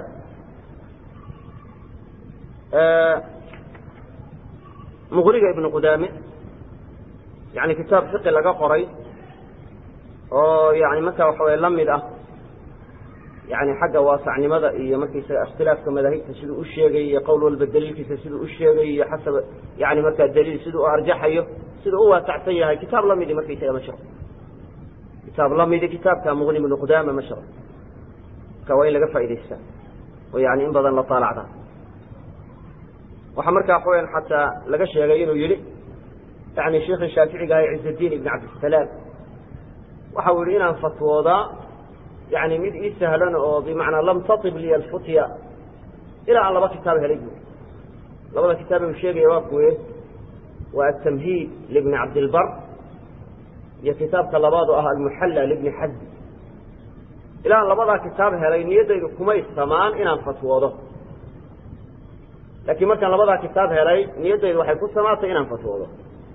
mqriga ibn qudaame yani kitaab fiqi laga qoray oo yani marka waxa wey la mid ah yani xagga waasacnimada iyo markaysaga ikhtilaafka madaahibta siduu u sheegay iyo qowl walba daliilkiisa siduu u sheegay iyo xasab yani markaa daliil siduu u arjaxayo siduu u waasacsan yahay kitaab lamidi markaysaga ma jiro kitaab lamidi kitaabka muqni ibnu qudaama ma jiro marka waa in laga faa'idaystaa oo yani in badan la taalacda waxaa markaa waxaweyan xataa laga sheegay inuu yihi yani sheikhi shaaficiga ah ciزdiin ibn cabdisalaam waxa uu yihi inaan fatwoodaa yani mid ii sahlan oo bimacnaa lam taib liya alfutya ilaa aan laba kitaab helay bu labada kitaab u sheegaya waa kuwe waa atamhiid libni cabdilbar iyo kitaabka labaad oo ah almuxalla libni xazm ilaa aan labadaa kitaab helay niyaddaydu kumay samaan inaan fatwoodo laakiin markaan labadaa kitaab helay niyaddaydu waxay ku samaatay inaan fatwoodo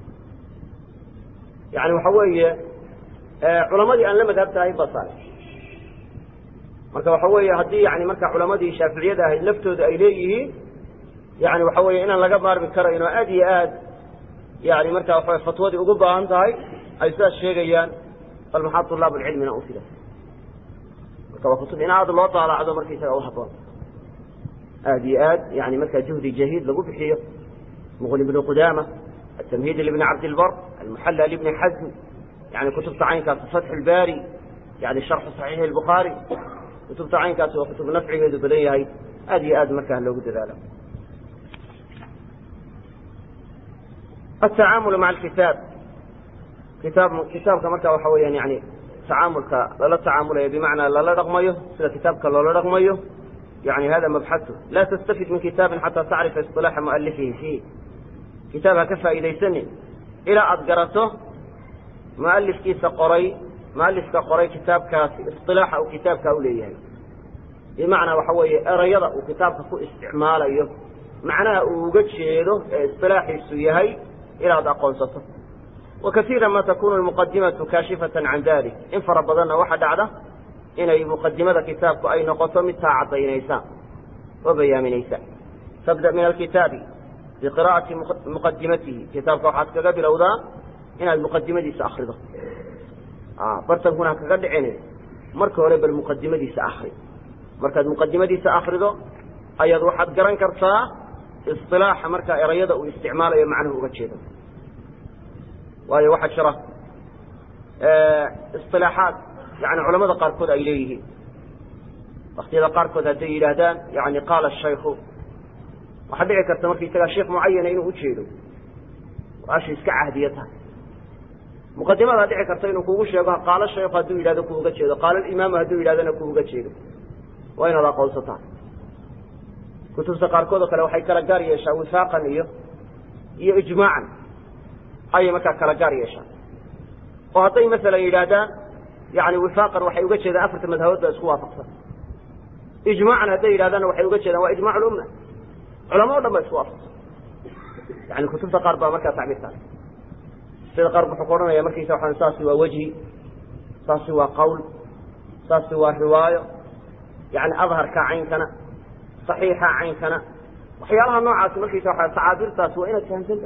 yani waxa weeye culamadii aan la madhabtahay basal marka waxa weeye haddii yani marka culamadii shaaficiyada ahayd laftooda ay leeyihiin yani waxa weeye inaan laga maarmi karayn oo aad iyo aad yani marka waxa fatwadii ugu baahan tahay ay sidaas sheegayaan bal maxaa طulaab اlcilmina u fila marka waa kutub in aad loo daalacdo markaysaga uhaboon aad iyo aad yani markaa juhdi jahiid lagu bixiyo muqni bnu qudaama التمهيد لبن عبد البر المحلى لبن حزم يعني كتبت عينكاس فتح الباري يعني شرح صحيح البخاري كتبت عينكاس وكتب نفعه بدنيا هذه آد مكان لو قد ذلك التعامل مع الكتاب كتاب كتاب كما كان وحويا يعني تعاملك لا تعامل بمعنى لا لا رقميه سلا كتابك لا لا رقميه يعني هذا مبحثه لا تستفد من كتاب حتى تعرف اصطلاح مؤلفه فيه kitaab ha ka faa'iidaysanin ilaa aada garato mualifkiisa qoray mualifka qoray kitaabkaasi isilaaxa uu kitaabka u leeyahay bimacnaa waxa weeye erayada uu kitaabka ku isticmaalayo macnaha uu uga jeedo ee isilaaxiisu yahay inaad aqoonsato wa kaiira ma takunu lmuqadimatu kaashifatan can dalik in fara badanna waxa dhacda inay muqadimada kitaabku ay noqoto mid taa caddaynaysa oo bayaaminaysa tabda min alkitaabi biqira'ati muqadimatihi kitaabka waxaad kaga bilowdaa inaad muqadimadiisa akrido bartankuna ha kaga dhicin marka hore bal muqadimadiisa akri markaad muqadimadiisa akrido ayaad waxaad garan kartaa isilaaxa markaa erayada uu isticmaalayo macnuhu uga jeedo waayo waxaa jira isilaaxaad yani culamada qaarkood ay leeyihiin waktiyada qaarkood hadday yidhaahdaan yani qaala shaykhu waxaa dhici karta markaisagaa sheekh mucayana inuu ujeedo asha iska cahdiya tahay muqadimadaa dhici karta inuu kugu sheego qaalo shaykhu hadduu yidhahdo ku uga jeedo qaalo imaamu hadduu yidhahdona ku uga jeedo waa inaad aqoonsataa kutubta qaarkood oo kale waxay kala gaar yeeshaa wifaaqan iyo iyo ijmaacan ayay markaa kala gaar yeeshaa oo hadday masalan yidhaahdaan yani wifaaqan waxay uga jeedaan afarta madhabood baa isku waafaqsan ijmaacan hadday yidhahdaanna waxay uga jeedaan waa ijmac lumma culama o dhan ba isku waafaqsan yani kutubta qaar baa markaa tacbiirtaas sida qaar wuxuu ku odhanaya markiisa waxaan saasi waa wejhi saasi waa qawl saasi waa riwaayo yani adharka caynkana saxiixa caynkana waxyaalaha noocaasi markiisa waa tacaabirtaas waa inaad fahamsanta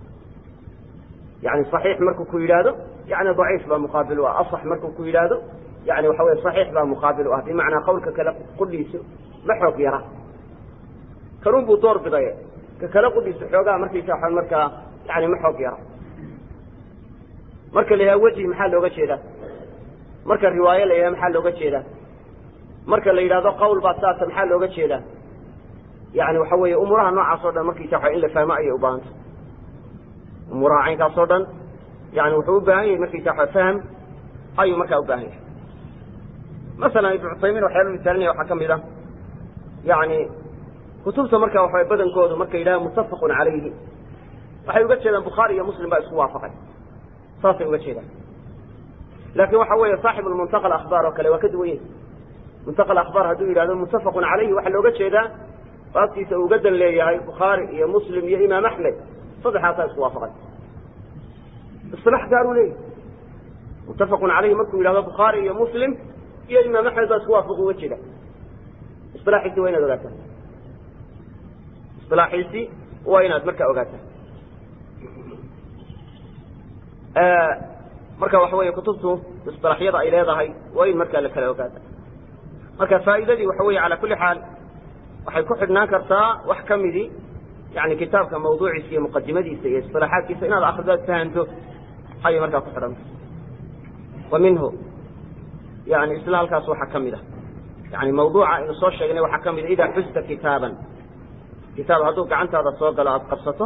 yani صaxiix markuu ku yidhaahdo yani daciif baa muqaabil u ah aصx markuu ku yidhaahdo yani waxa wey صaxiix baa muqaabil u ah bimacnaa qawlka kale qudhiiso ma xoog yara kanun buu door bidaye ka kale qudhiiso xoogaa markaysa waa markaa yani ma xoog yara marka la yidhaha wejhi maxaa looga jeedaa marka riwaayo la yidhaha maxaa looga jeedaa marka la yidhahdo qawl baa saasa maxaa looga jeedaa yani waxa weeye umuuraha noocaas o dhan markiisa waa in la fahmo ayay ubaahanta umuuraha caynkaas oo dhan yani wuxuu u baahan yahay markaysa waa fahm ayuu markaa u baahan yahay masalan ibnu cuthaymiin waxyaala misaalinaya waxaa ka mid ah yani kutubta marka waxa badankoodu markay yidhahaan muttafaqun calayhi waxay uga jeedaan bukhaari iyo muslim baa isku waafaqay saasay uga jeedaan laakin waxa weeye saaxib muntaqa akhbaar oo kale waa ka duwan yahi muntaqa akhbaar hadduu yidhahdo muttafaqun calayhi waxaa looga jeedaa baabtiisa uu uga dan leeyahay bukhaari iyo muslim iyo imaam axmed saddexaasaa isku waafaqay isilaax gaaruu leeyahy muttafaqun calayhi markuu yidhahdo bukhaari iyo muslim iyo imaam axmed baa isku waafaqu uga jeeda isilaaxiisi waa inaad ogaataa isilaaxiisi waa inaad markaa ogaataa marka waxa weeye kutubtu isilaaxyada ay leedahay waa in markaa la kala ogaata marka faa'iidadii waxa weeye calaa kulli xaal waxay ku xidhnaan kartaa wax ka midii yani kitaabka mawduuciisa iyo muqadimadiisa iyo isilaaxaadkiisa inaad akridaad fahanto ayay markaa ku xidhanta wa minhu yani isla halkaas waxaa ka mid a yani mawduuca aynu soo sheegnay waxaa ka mid a idaa xusta kitaaban kitaab hadduu gacantaada soo galo aada qabsato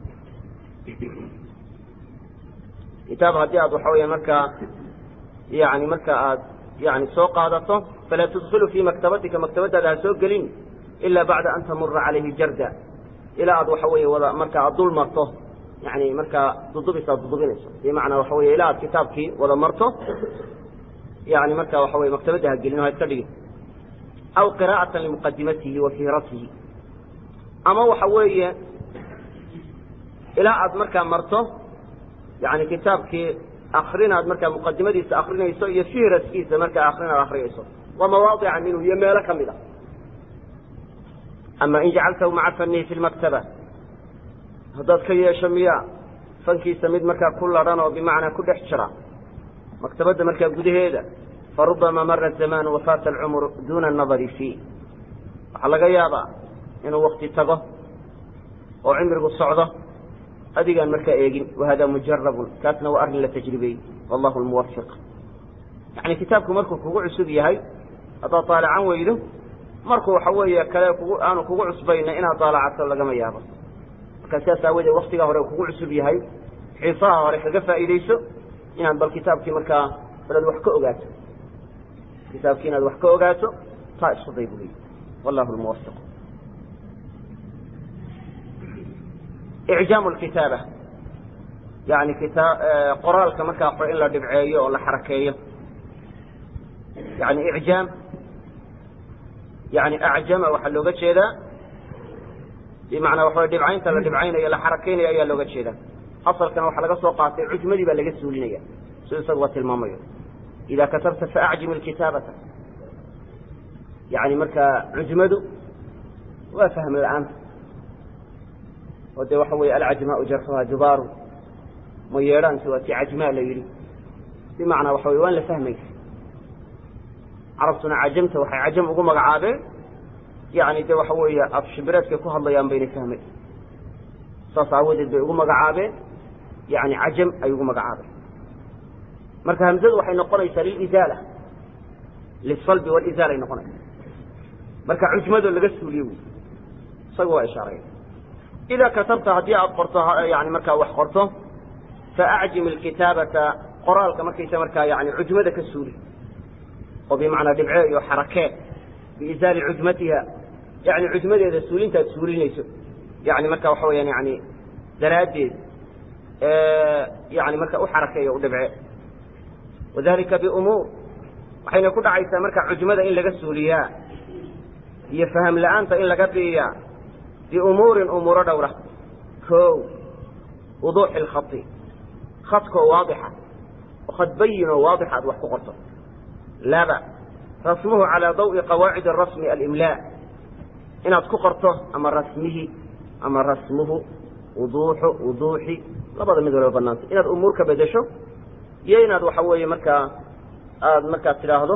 kitaab haddii aad waxa weya markaa yani marka aad yani soo qaadato falaa tudkilu fii maktabatika maktabadaada ha soo gelin ila bacda an tamura calayhi jarda ilaa aad waxa weeye wada marka aad dul marto yani markaa dudubis aad dudubinayso bimacnaa waxa wey ilaa aad kitaabkii wada marto yani marka waxa wey maktabadda ha gelin o ha iska dhigin aw qira'ata limuqadimatihi wa fiiratihi ama waxa weeye ilaa aad markaa marto yani kitaabkii akrinaad markaa muqadimadiisa akrinayso iyo fihraskiisa markaa akrinaad akriyayso waa mawaadica minhu iyo meelo ka mid a ama in jacaltahu maca fanihi fi lmaktaba haddaad ka yeesho miya fankiisa mid markaa ku ladhan oo bimacnaa ku dhex jira maktabadda markaa gudaheeda farubama mara zamaanu wafaata alcumru duna anadari fii waxaa laga yaabaa inuu wakti tago oo cimrigu socdo adigaan markaa eegin wahada mujarabun kaasna waa arrin la tajribeeyey wallahu lmuwafiq yani kitaabku markuu kugu cusub yahay haddaad daalacan weydo markuu waxa weeye kale kugu aanu kugu cusbayna inaad daalacato lagama yaabo markaa sidaas aawadeed waktigaa hore kugu cusub yahay xiisaha hore kaga faa'iidayso inaad bal kitaabkii markaa balaad wax ka ogaato kitaabkii inaad wax ka ogaato taa isku day buy wallahu lmuwafiq icjaamu lkitaaba yani kita qoraalka markaa qore in la dhibceeyo oo la xarakeeyo yani icjaam yani acjama waxaa looga jeedaa bimacnaa waxa dhibcaynta la dhibcaynayo la xarakeynayo ayaa looga jeedaa asalkana waxaa laga soo qaatay cujmadii baa laga suulinaya siduu isagu waa tilmaamayo ida katabta faacjim ilkitaabata yani markaa cujmadu waa fahm la-aanta oo dee waxa weeye alcajmaau jarxuha jubaaru ma yeedhaansi waa ti cajmaa la yidhi bimacnaa waxa weye waan la fahmaysa carabtuna cajamta waxay cajam ugu magacaabeen yani de waxa weeye afshibireedkay ku hadlayaan baynay fahmay saas aawadeed bay ugu magacaabeen yani cajam ay ugu magacaabeen marka hamzadu waxay noqonaysaa lilizaala lisalbi walizaala ay noqonaysa marka cujmado laga suuliye wy isaga waa ishaareya ida katabta haddii aad qorto yani markaa wax qorto faacjim ilkitaabata qoraalka markaysa markaa yani cujmada ka suuli oo bimacnaa dhibce iyo xarakee biizaali cujmatiha yani cujmadeeda suulintaad suulinayso yani marka waxa weyaan yani daraaddeed yani marka u xarakeeyo u dhibce wadalika biumuur waxayna ku dhacaysaa marka cujmada in laga suuliyaa iyo faham la-aanta in laga biiyaa biumuurin umuuro dhowra ko wuduuxi lkhai khadkoo waadixa oo khad bayin oo waadixa aad wax ku qorto laba rasmuhu calaa dawi qawaacid rasmi alimlaa inaad ku qorto ama rasmihi ama rasmuhu wuduuxu wuduuxi labada mid walba banaanta inaad umuur ka bedesho iyo inaad waxa weeye markaa aada markaa tidhaahdo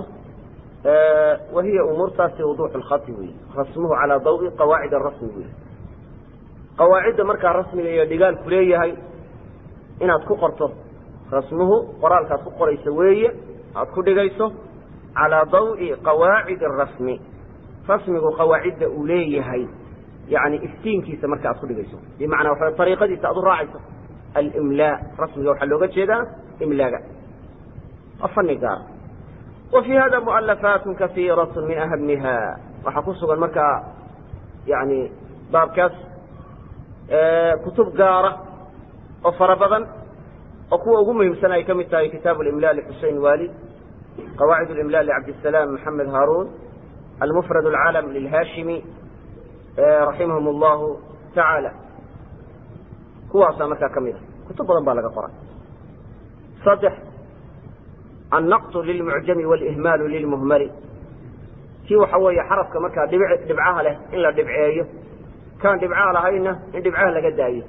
wahiya umuurtaasi wuduuxu lkhati wey rasmuhu calaa dawi qawaacid rasmi wey qawaacidda markaa rasmiga iyo dhigaalku leeyahay inaad ku qorto rasmuhu qoraalkaad ku qorayso weeye aad ku dhigayso calaa dawi qawaacid arasmi rasmigu qawaacidda uu leeyahay yani iftiinkiisa marka aad ku dhigayso bimacnaa waxa ariiqadiisa aad u raacayso alimlaa rasmiga waxaa looga jeedaa imlaaga waa fani gaar wa fii hada mualafaat kaiirat min ahamiha waxaa ku sugan markaa yani baabkaas kutub gaara oo fara badan oo kuwa ugu muhiimsan ay ka mid tahay kitaabu imla lxusein wali qawaacid imla lcabdisalaam maxamed haarun almufrad alcalam lilhashimi raximahum allahu tacaala kuwaasaa markaa ka mid a kutub badan baa laga qoray saddex annaqtu lilmucjami walihmaalu lilmuhmali kii waxa weeye xarafka markaa dhib dhibcaha leh in la dhibceeyo kaan dhibcaha lahayna in dhibcaha laga daayo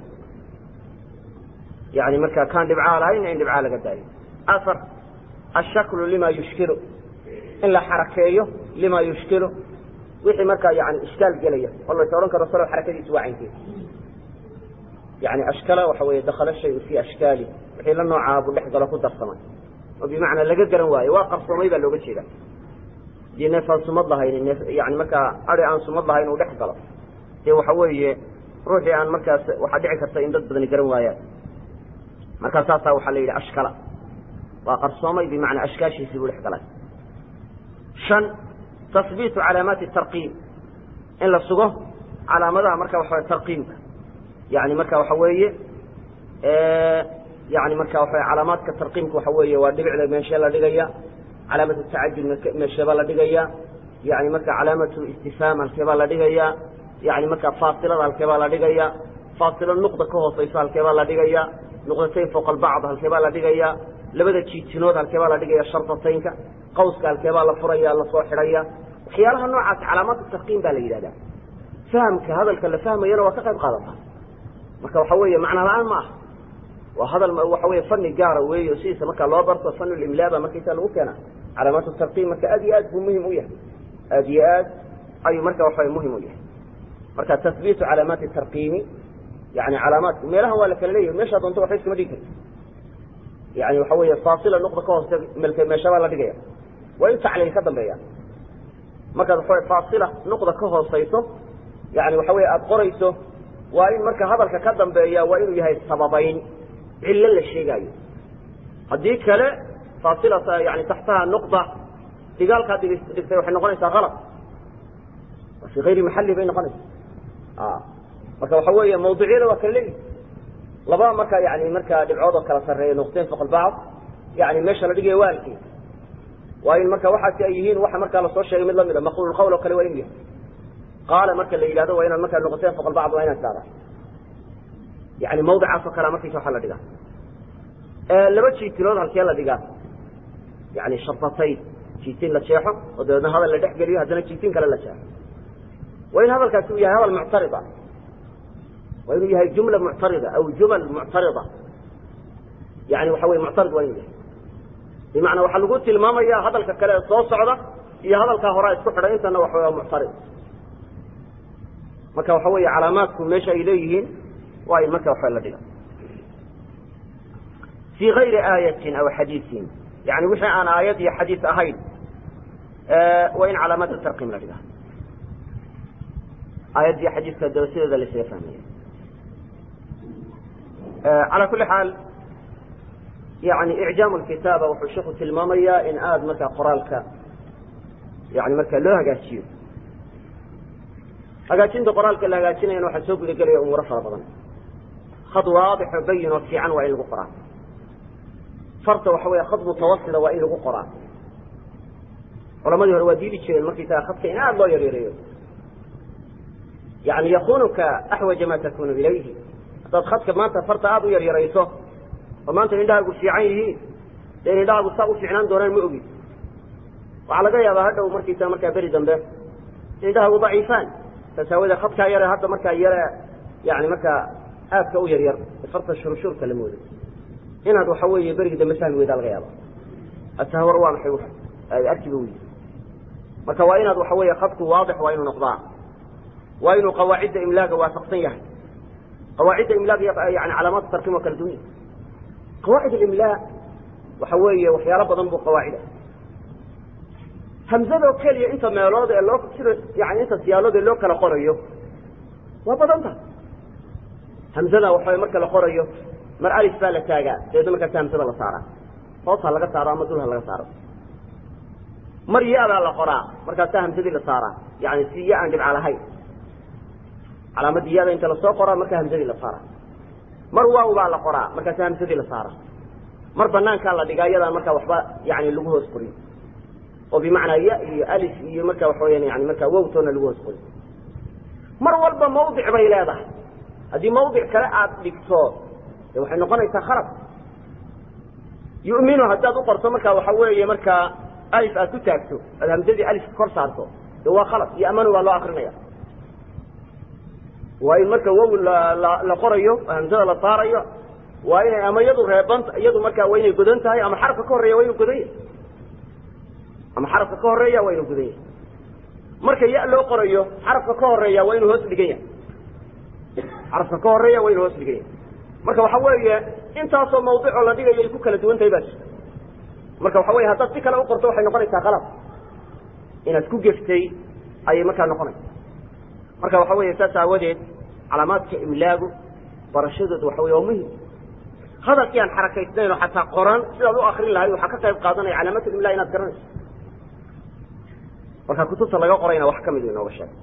yani markaa kaan dhibcaha lahayna in dhibcaha laga daayo afar ashaklu lima yushkilu in la xarakeeyo lima yushkilu wixii markaa yani ishkaal gelaya oo lays odhan karo salow xarakadiisu waa caynkeed yani ashkala waxa weeye dakala shayu fii ashkaali wixii la noocaa buu dhex galo ku darsamay oo bimacnaa laga garan waayo waa qarsoomay baa looga jeeda dii neef aan sumad lahayn neef yani markaa adi aan sumad lahayn uu dhex galo dee waxa weeye ruuxii aan markaas waxaa dhici karta in dad badani garan waayaan markaa saasaa waxaa la yidhi ashkala waa qarsoomay bimacnaa ashkaashiisii buu dhex galay shan tahbiitu calaamaati tarqiim in la sugo calaamadaha marka waxa tarqiimka yani marka waxa weeye yani marka waxa calaamaadka tarqiimka waxa weeye waa dhibicda meeshee la dhigaya calaamat tacajud meesheebaa la dhigaya yani marka calaamatu istifhaam halkeebaa la dhigaya yani marka faasilada halkeebaa la dhigaya faasilo nuqda ka hooseyso halkeebaa la dhigaya nuqdatayn fowqa albacd halkeebaa la dhigaya labada jiitinood halkeebaa la dhigaya shardataynka qawska halkeebaa la furaya lasoo xidhaya waxyaalaha noocaas calaamaatu tarqiim baa la yidhahdaa fahamka hadalka la fahmayana waa ka qayb qaadata marka waxa weeye macna la-aan ma aha waa hadal waxa weye fani gaara weeyo sidiisa markaa loo barto fanulimlaa baa markaysaa lagu keena calaamaatu tarqiim marka aad iyo aad buu muhim u yahay aad iyo aad ayuu marka waxawe muhim u yahay marka tahbiitu calaamaati tarqiimi yani calaamaadku meelahan waa la kala leeyahay meeshaa doonto waxba iskama dhigi karti yani waxa weeye faasila nuqda ka hooste melke meeshabaa la dhigaya waa in tacliil ka dambeeya markaad waxa faasila nuqda ka hooseyso yani waxa weye aada qorayso waa in marka hadalka ka dambeeya waa inuu yahay sababayn cillo la sheegaayo haddii kale faasilata yani taxtaha nuqda digaalkaad dhigtay waxay noqonaysaa alad fii ayri maxali bay noqonaysaa marka waxa weeye mawducyada waa kala leeyihi laba marka yani markaa dhibcood oo kala sarreeya nuqteyn foq albacd yani meesha la dhigaya waalkii waa in marka waxaasi ay yihiin waxa markaa lasoo sheegay mid lamid a maqul qawl oo kale waa inu yahay qaala marka la yidhahdo waa inaad markaa nuqteyn foq albacd waa inaad saara yani mawdicaas oo kalea markaysa waxaa la dhigaa laba jiitilood halkee la dhigaa yani shartatayn jiitin la jeexo oo dabeedna hadal la dhex geliyo haddana jiitin kale la jeexo waa in hadalkaasi uu yahay hadal muctarida waa inuu yahay jumla muctarida aw jumal muctarida yani waxa weye muctarid waa inuu yahay bimacnaa waxaa lagu tilmaamaya hadalka kale ee soo socda iyo hadalkaa horaa isku xidhay intana waxa waa muctarid marka waxa weeye calaamaadku meesha ay leeyihiin waa in marka waxa la dhiga fii gayri aayatin aw xadiiin yani wixii aan aayad iyo xadiis ahayn waa in calaamaadka tarqiim la dhiga aayad iyo xadiiska daba sideeda la isaga fahmaya calى kuli xaal yani icjaam kitaaba wuxuu sheku tilmaamayaa in aada markaa qoraalka yani markaa loo hagaajiyo hagaajinta qoraalka la hagaajinayana waxaa soo gudagelaya umuuro fara badan khad waadixo bayin oo fiican waa in lagu qoraa farta waxa weeye khad mutawasila waa in lagu qoraa culamadii hore waa diidi jireen markaysaga khadka in aada loo yaryareeyo yani yakunuka axwaja ma takunu ilayhi haddaad khadka maanta farta aada u yaryarayso oo maanta indhahaagu fiican yihiin dee in indhahaagu saa u fiicnaan doonaan ma ogid waxaa laga yaabaa hadhow markiisa markaa beri dambe indhahaagu daciifaan saas aawadee khadkaa yare hadda markaa yare yani markaa aadka u yaryar farta shurshuurka la mooday inaad waxa weeye berigi dambe fahmi weydaa laga yaaba atahwar waa maxay arkiba wey marka waa inaad waxa weeye khadku waadix waa inuu noqdaa waa inuu qawaacidda imlaaga waafaqsan yahay qawaacidda imlaaga yani calaamaat tarkim waa kala dunya qawaacid alimlaa waxa weeye waxyaalo badan buu qawaacid ah hamzadoo keliya inta meelood ee loo sida yani inta siyaalood ee loo kala qorayo waa badan tahay hamzada waxa marka la qorayo mar alif baa la taagaa dabeedna markaasa hamzada la saaraa hoos ha laga saaro ama dul ha laga saaro mar ya-daa la qoraa markaasaa hamsadii la saaraa yani si ya aan dhibca lahayn calaamadii ya-da inta lasoo qoraa markaa hamsadii la saaraa mar waaw baa la qoraa markaasa hamsadii la saaraa mar banaankaa la dhigaa iyadaan markaa waxba yani lagu hoos qorin oo bimacnaa ya iyo alif iyo marka waxa weyaan yani markaa wowtoona lagu hoos qorin mar walba mawdic bay leedahay haddii mawdic kale aad dhigto de waxay noqonaysaa khalad yuminu haddaad u qorto markaa waxa weeye markaa alif aad ku taagto aad hamsadii alif kor saarto de waa khalad iyo amanu baa loo akrinaya waa in marka wow la qorayo hamsada la saarayo waa inay ama iyadu reeban iyadu markaa waa inay godan tahay ama xarafka ka horeeya waa inuu godan yahay ama xarafka ka horeeya waa inuu godan yahay marka ya loo qorayo xarafka ka horeeya waa inuu hoos dhigan yahay xarafka ka horeeya waa inuu hoos dhigan yahay marka waxa weeye intaasoo mawducoo la dhigayo ay ku kala duwan tahay baa jirta marka waxa weye haddaad si kale u qorto waxay noqonaysaa qalab inaad ku geftay ayay markaa noqonaysa marka waxa weeye saas aawadeed calaamaadka imlaagu barashadooda waxa wey waa muhim hadalkii aan xarakaysnayn oo xataa qoran sidaad u akrin lahayd waxaa ka qayb qaadanaya calaamaat imla inaad garanayso marka kutubta laga qorayna wax kamid inooga sheegay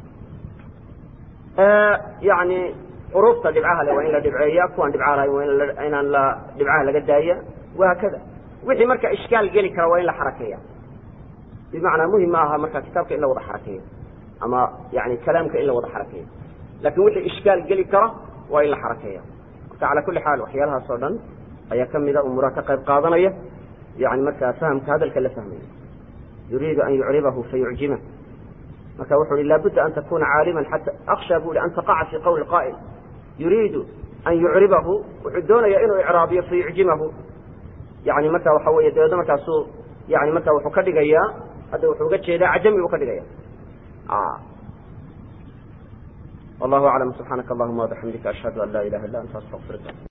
yani xuruufta dhibcaha le waa in la dhibceeya kuwaan dhibcaha lahayn waa inaan la dhibcaha laga daaya wahaakada wixii marka ishkaal geli kara waa in la xarakeeya bimacnaa muhim ma aha marka kitaabka in la wada xarakeeyo ama yani kalaamka in la wada xarakeeyo lakin wixii ishkaal geli kara waa in la xarakeeya marka cala kuli xaal waxyaalahaas oo dhan ayaa kamida umuuraha ka qayb qaadanaya yani markaa fahamka hadalka la fahmaya yuriidu an yucribahu fayucjima marka wuxu uhi laabudda an takuna caaliman xata aksha bu i an taqaca fi qawli qaa'il yuriidu an yucribahu wuxuu doonaya inuu icraabiyo fayucjimahu yani marka waxa weeye dabeedna markaasuu yani marka wuxuu ka dhigayaa hadda wuxuu uga jeedaa cajami buu ka dhigaya wallahu aclam subxaanaka allahuma wabixamdika ashhadu an laa ilaha illa anta astaqfiruka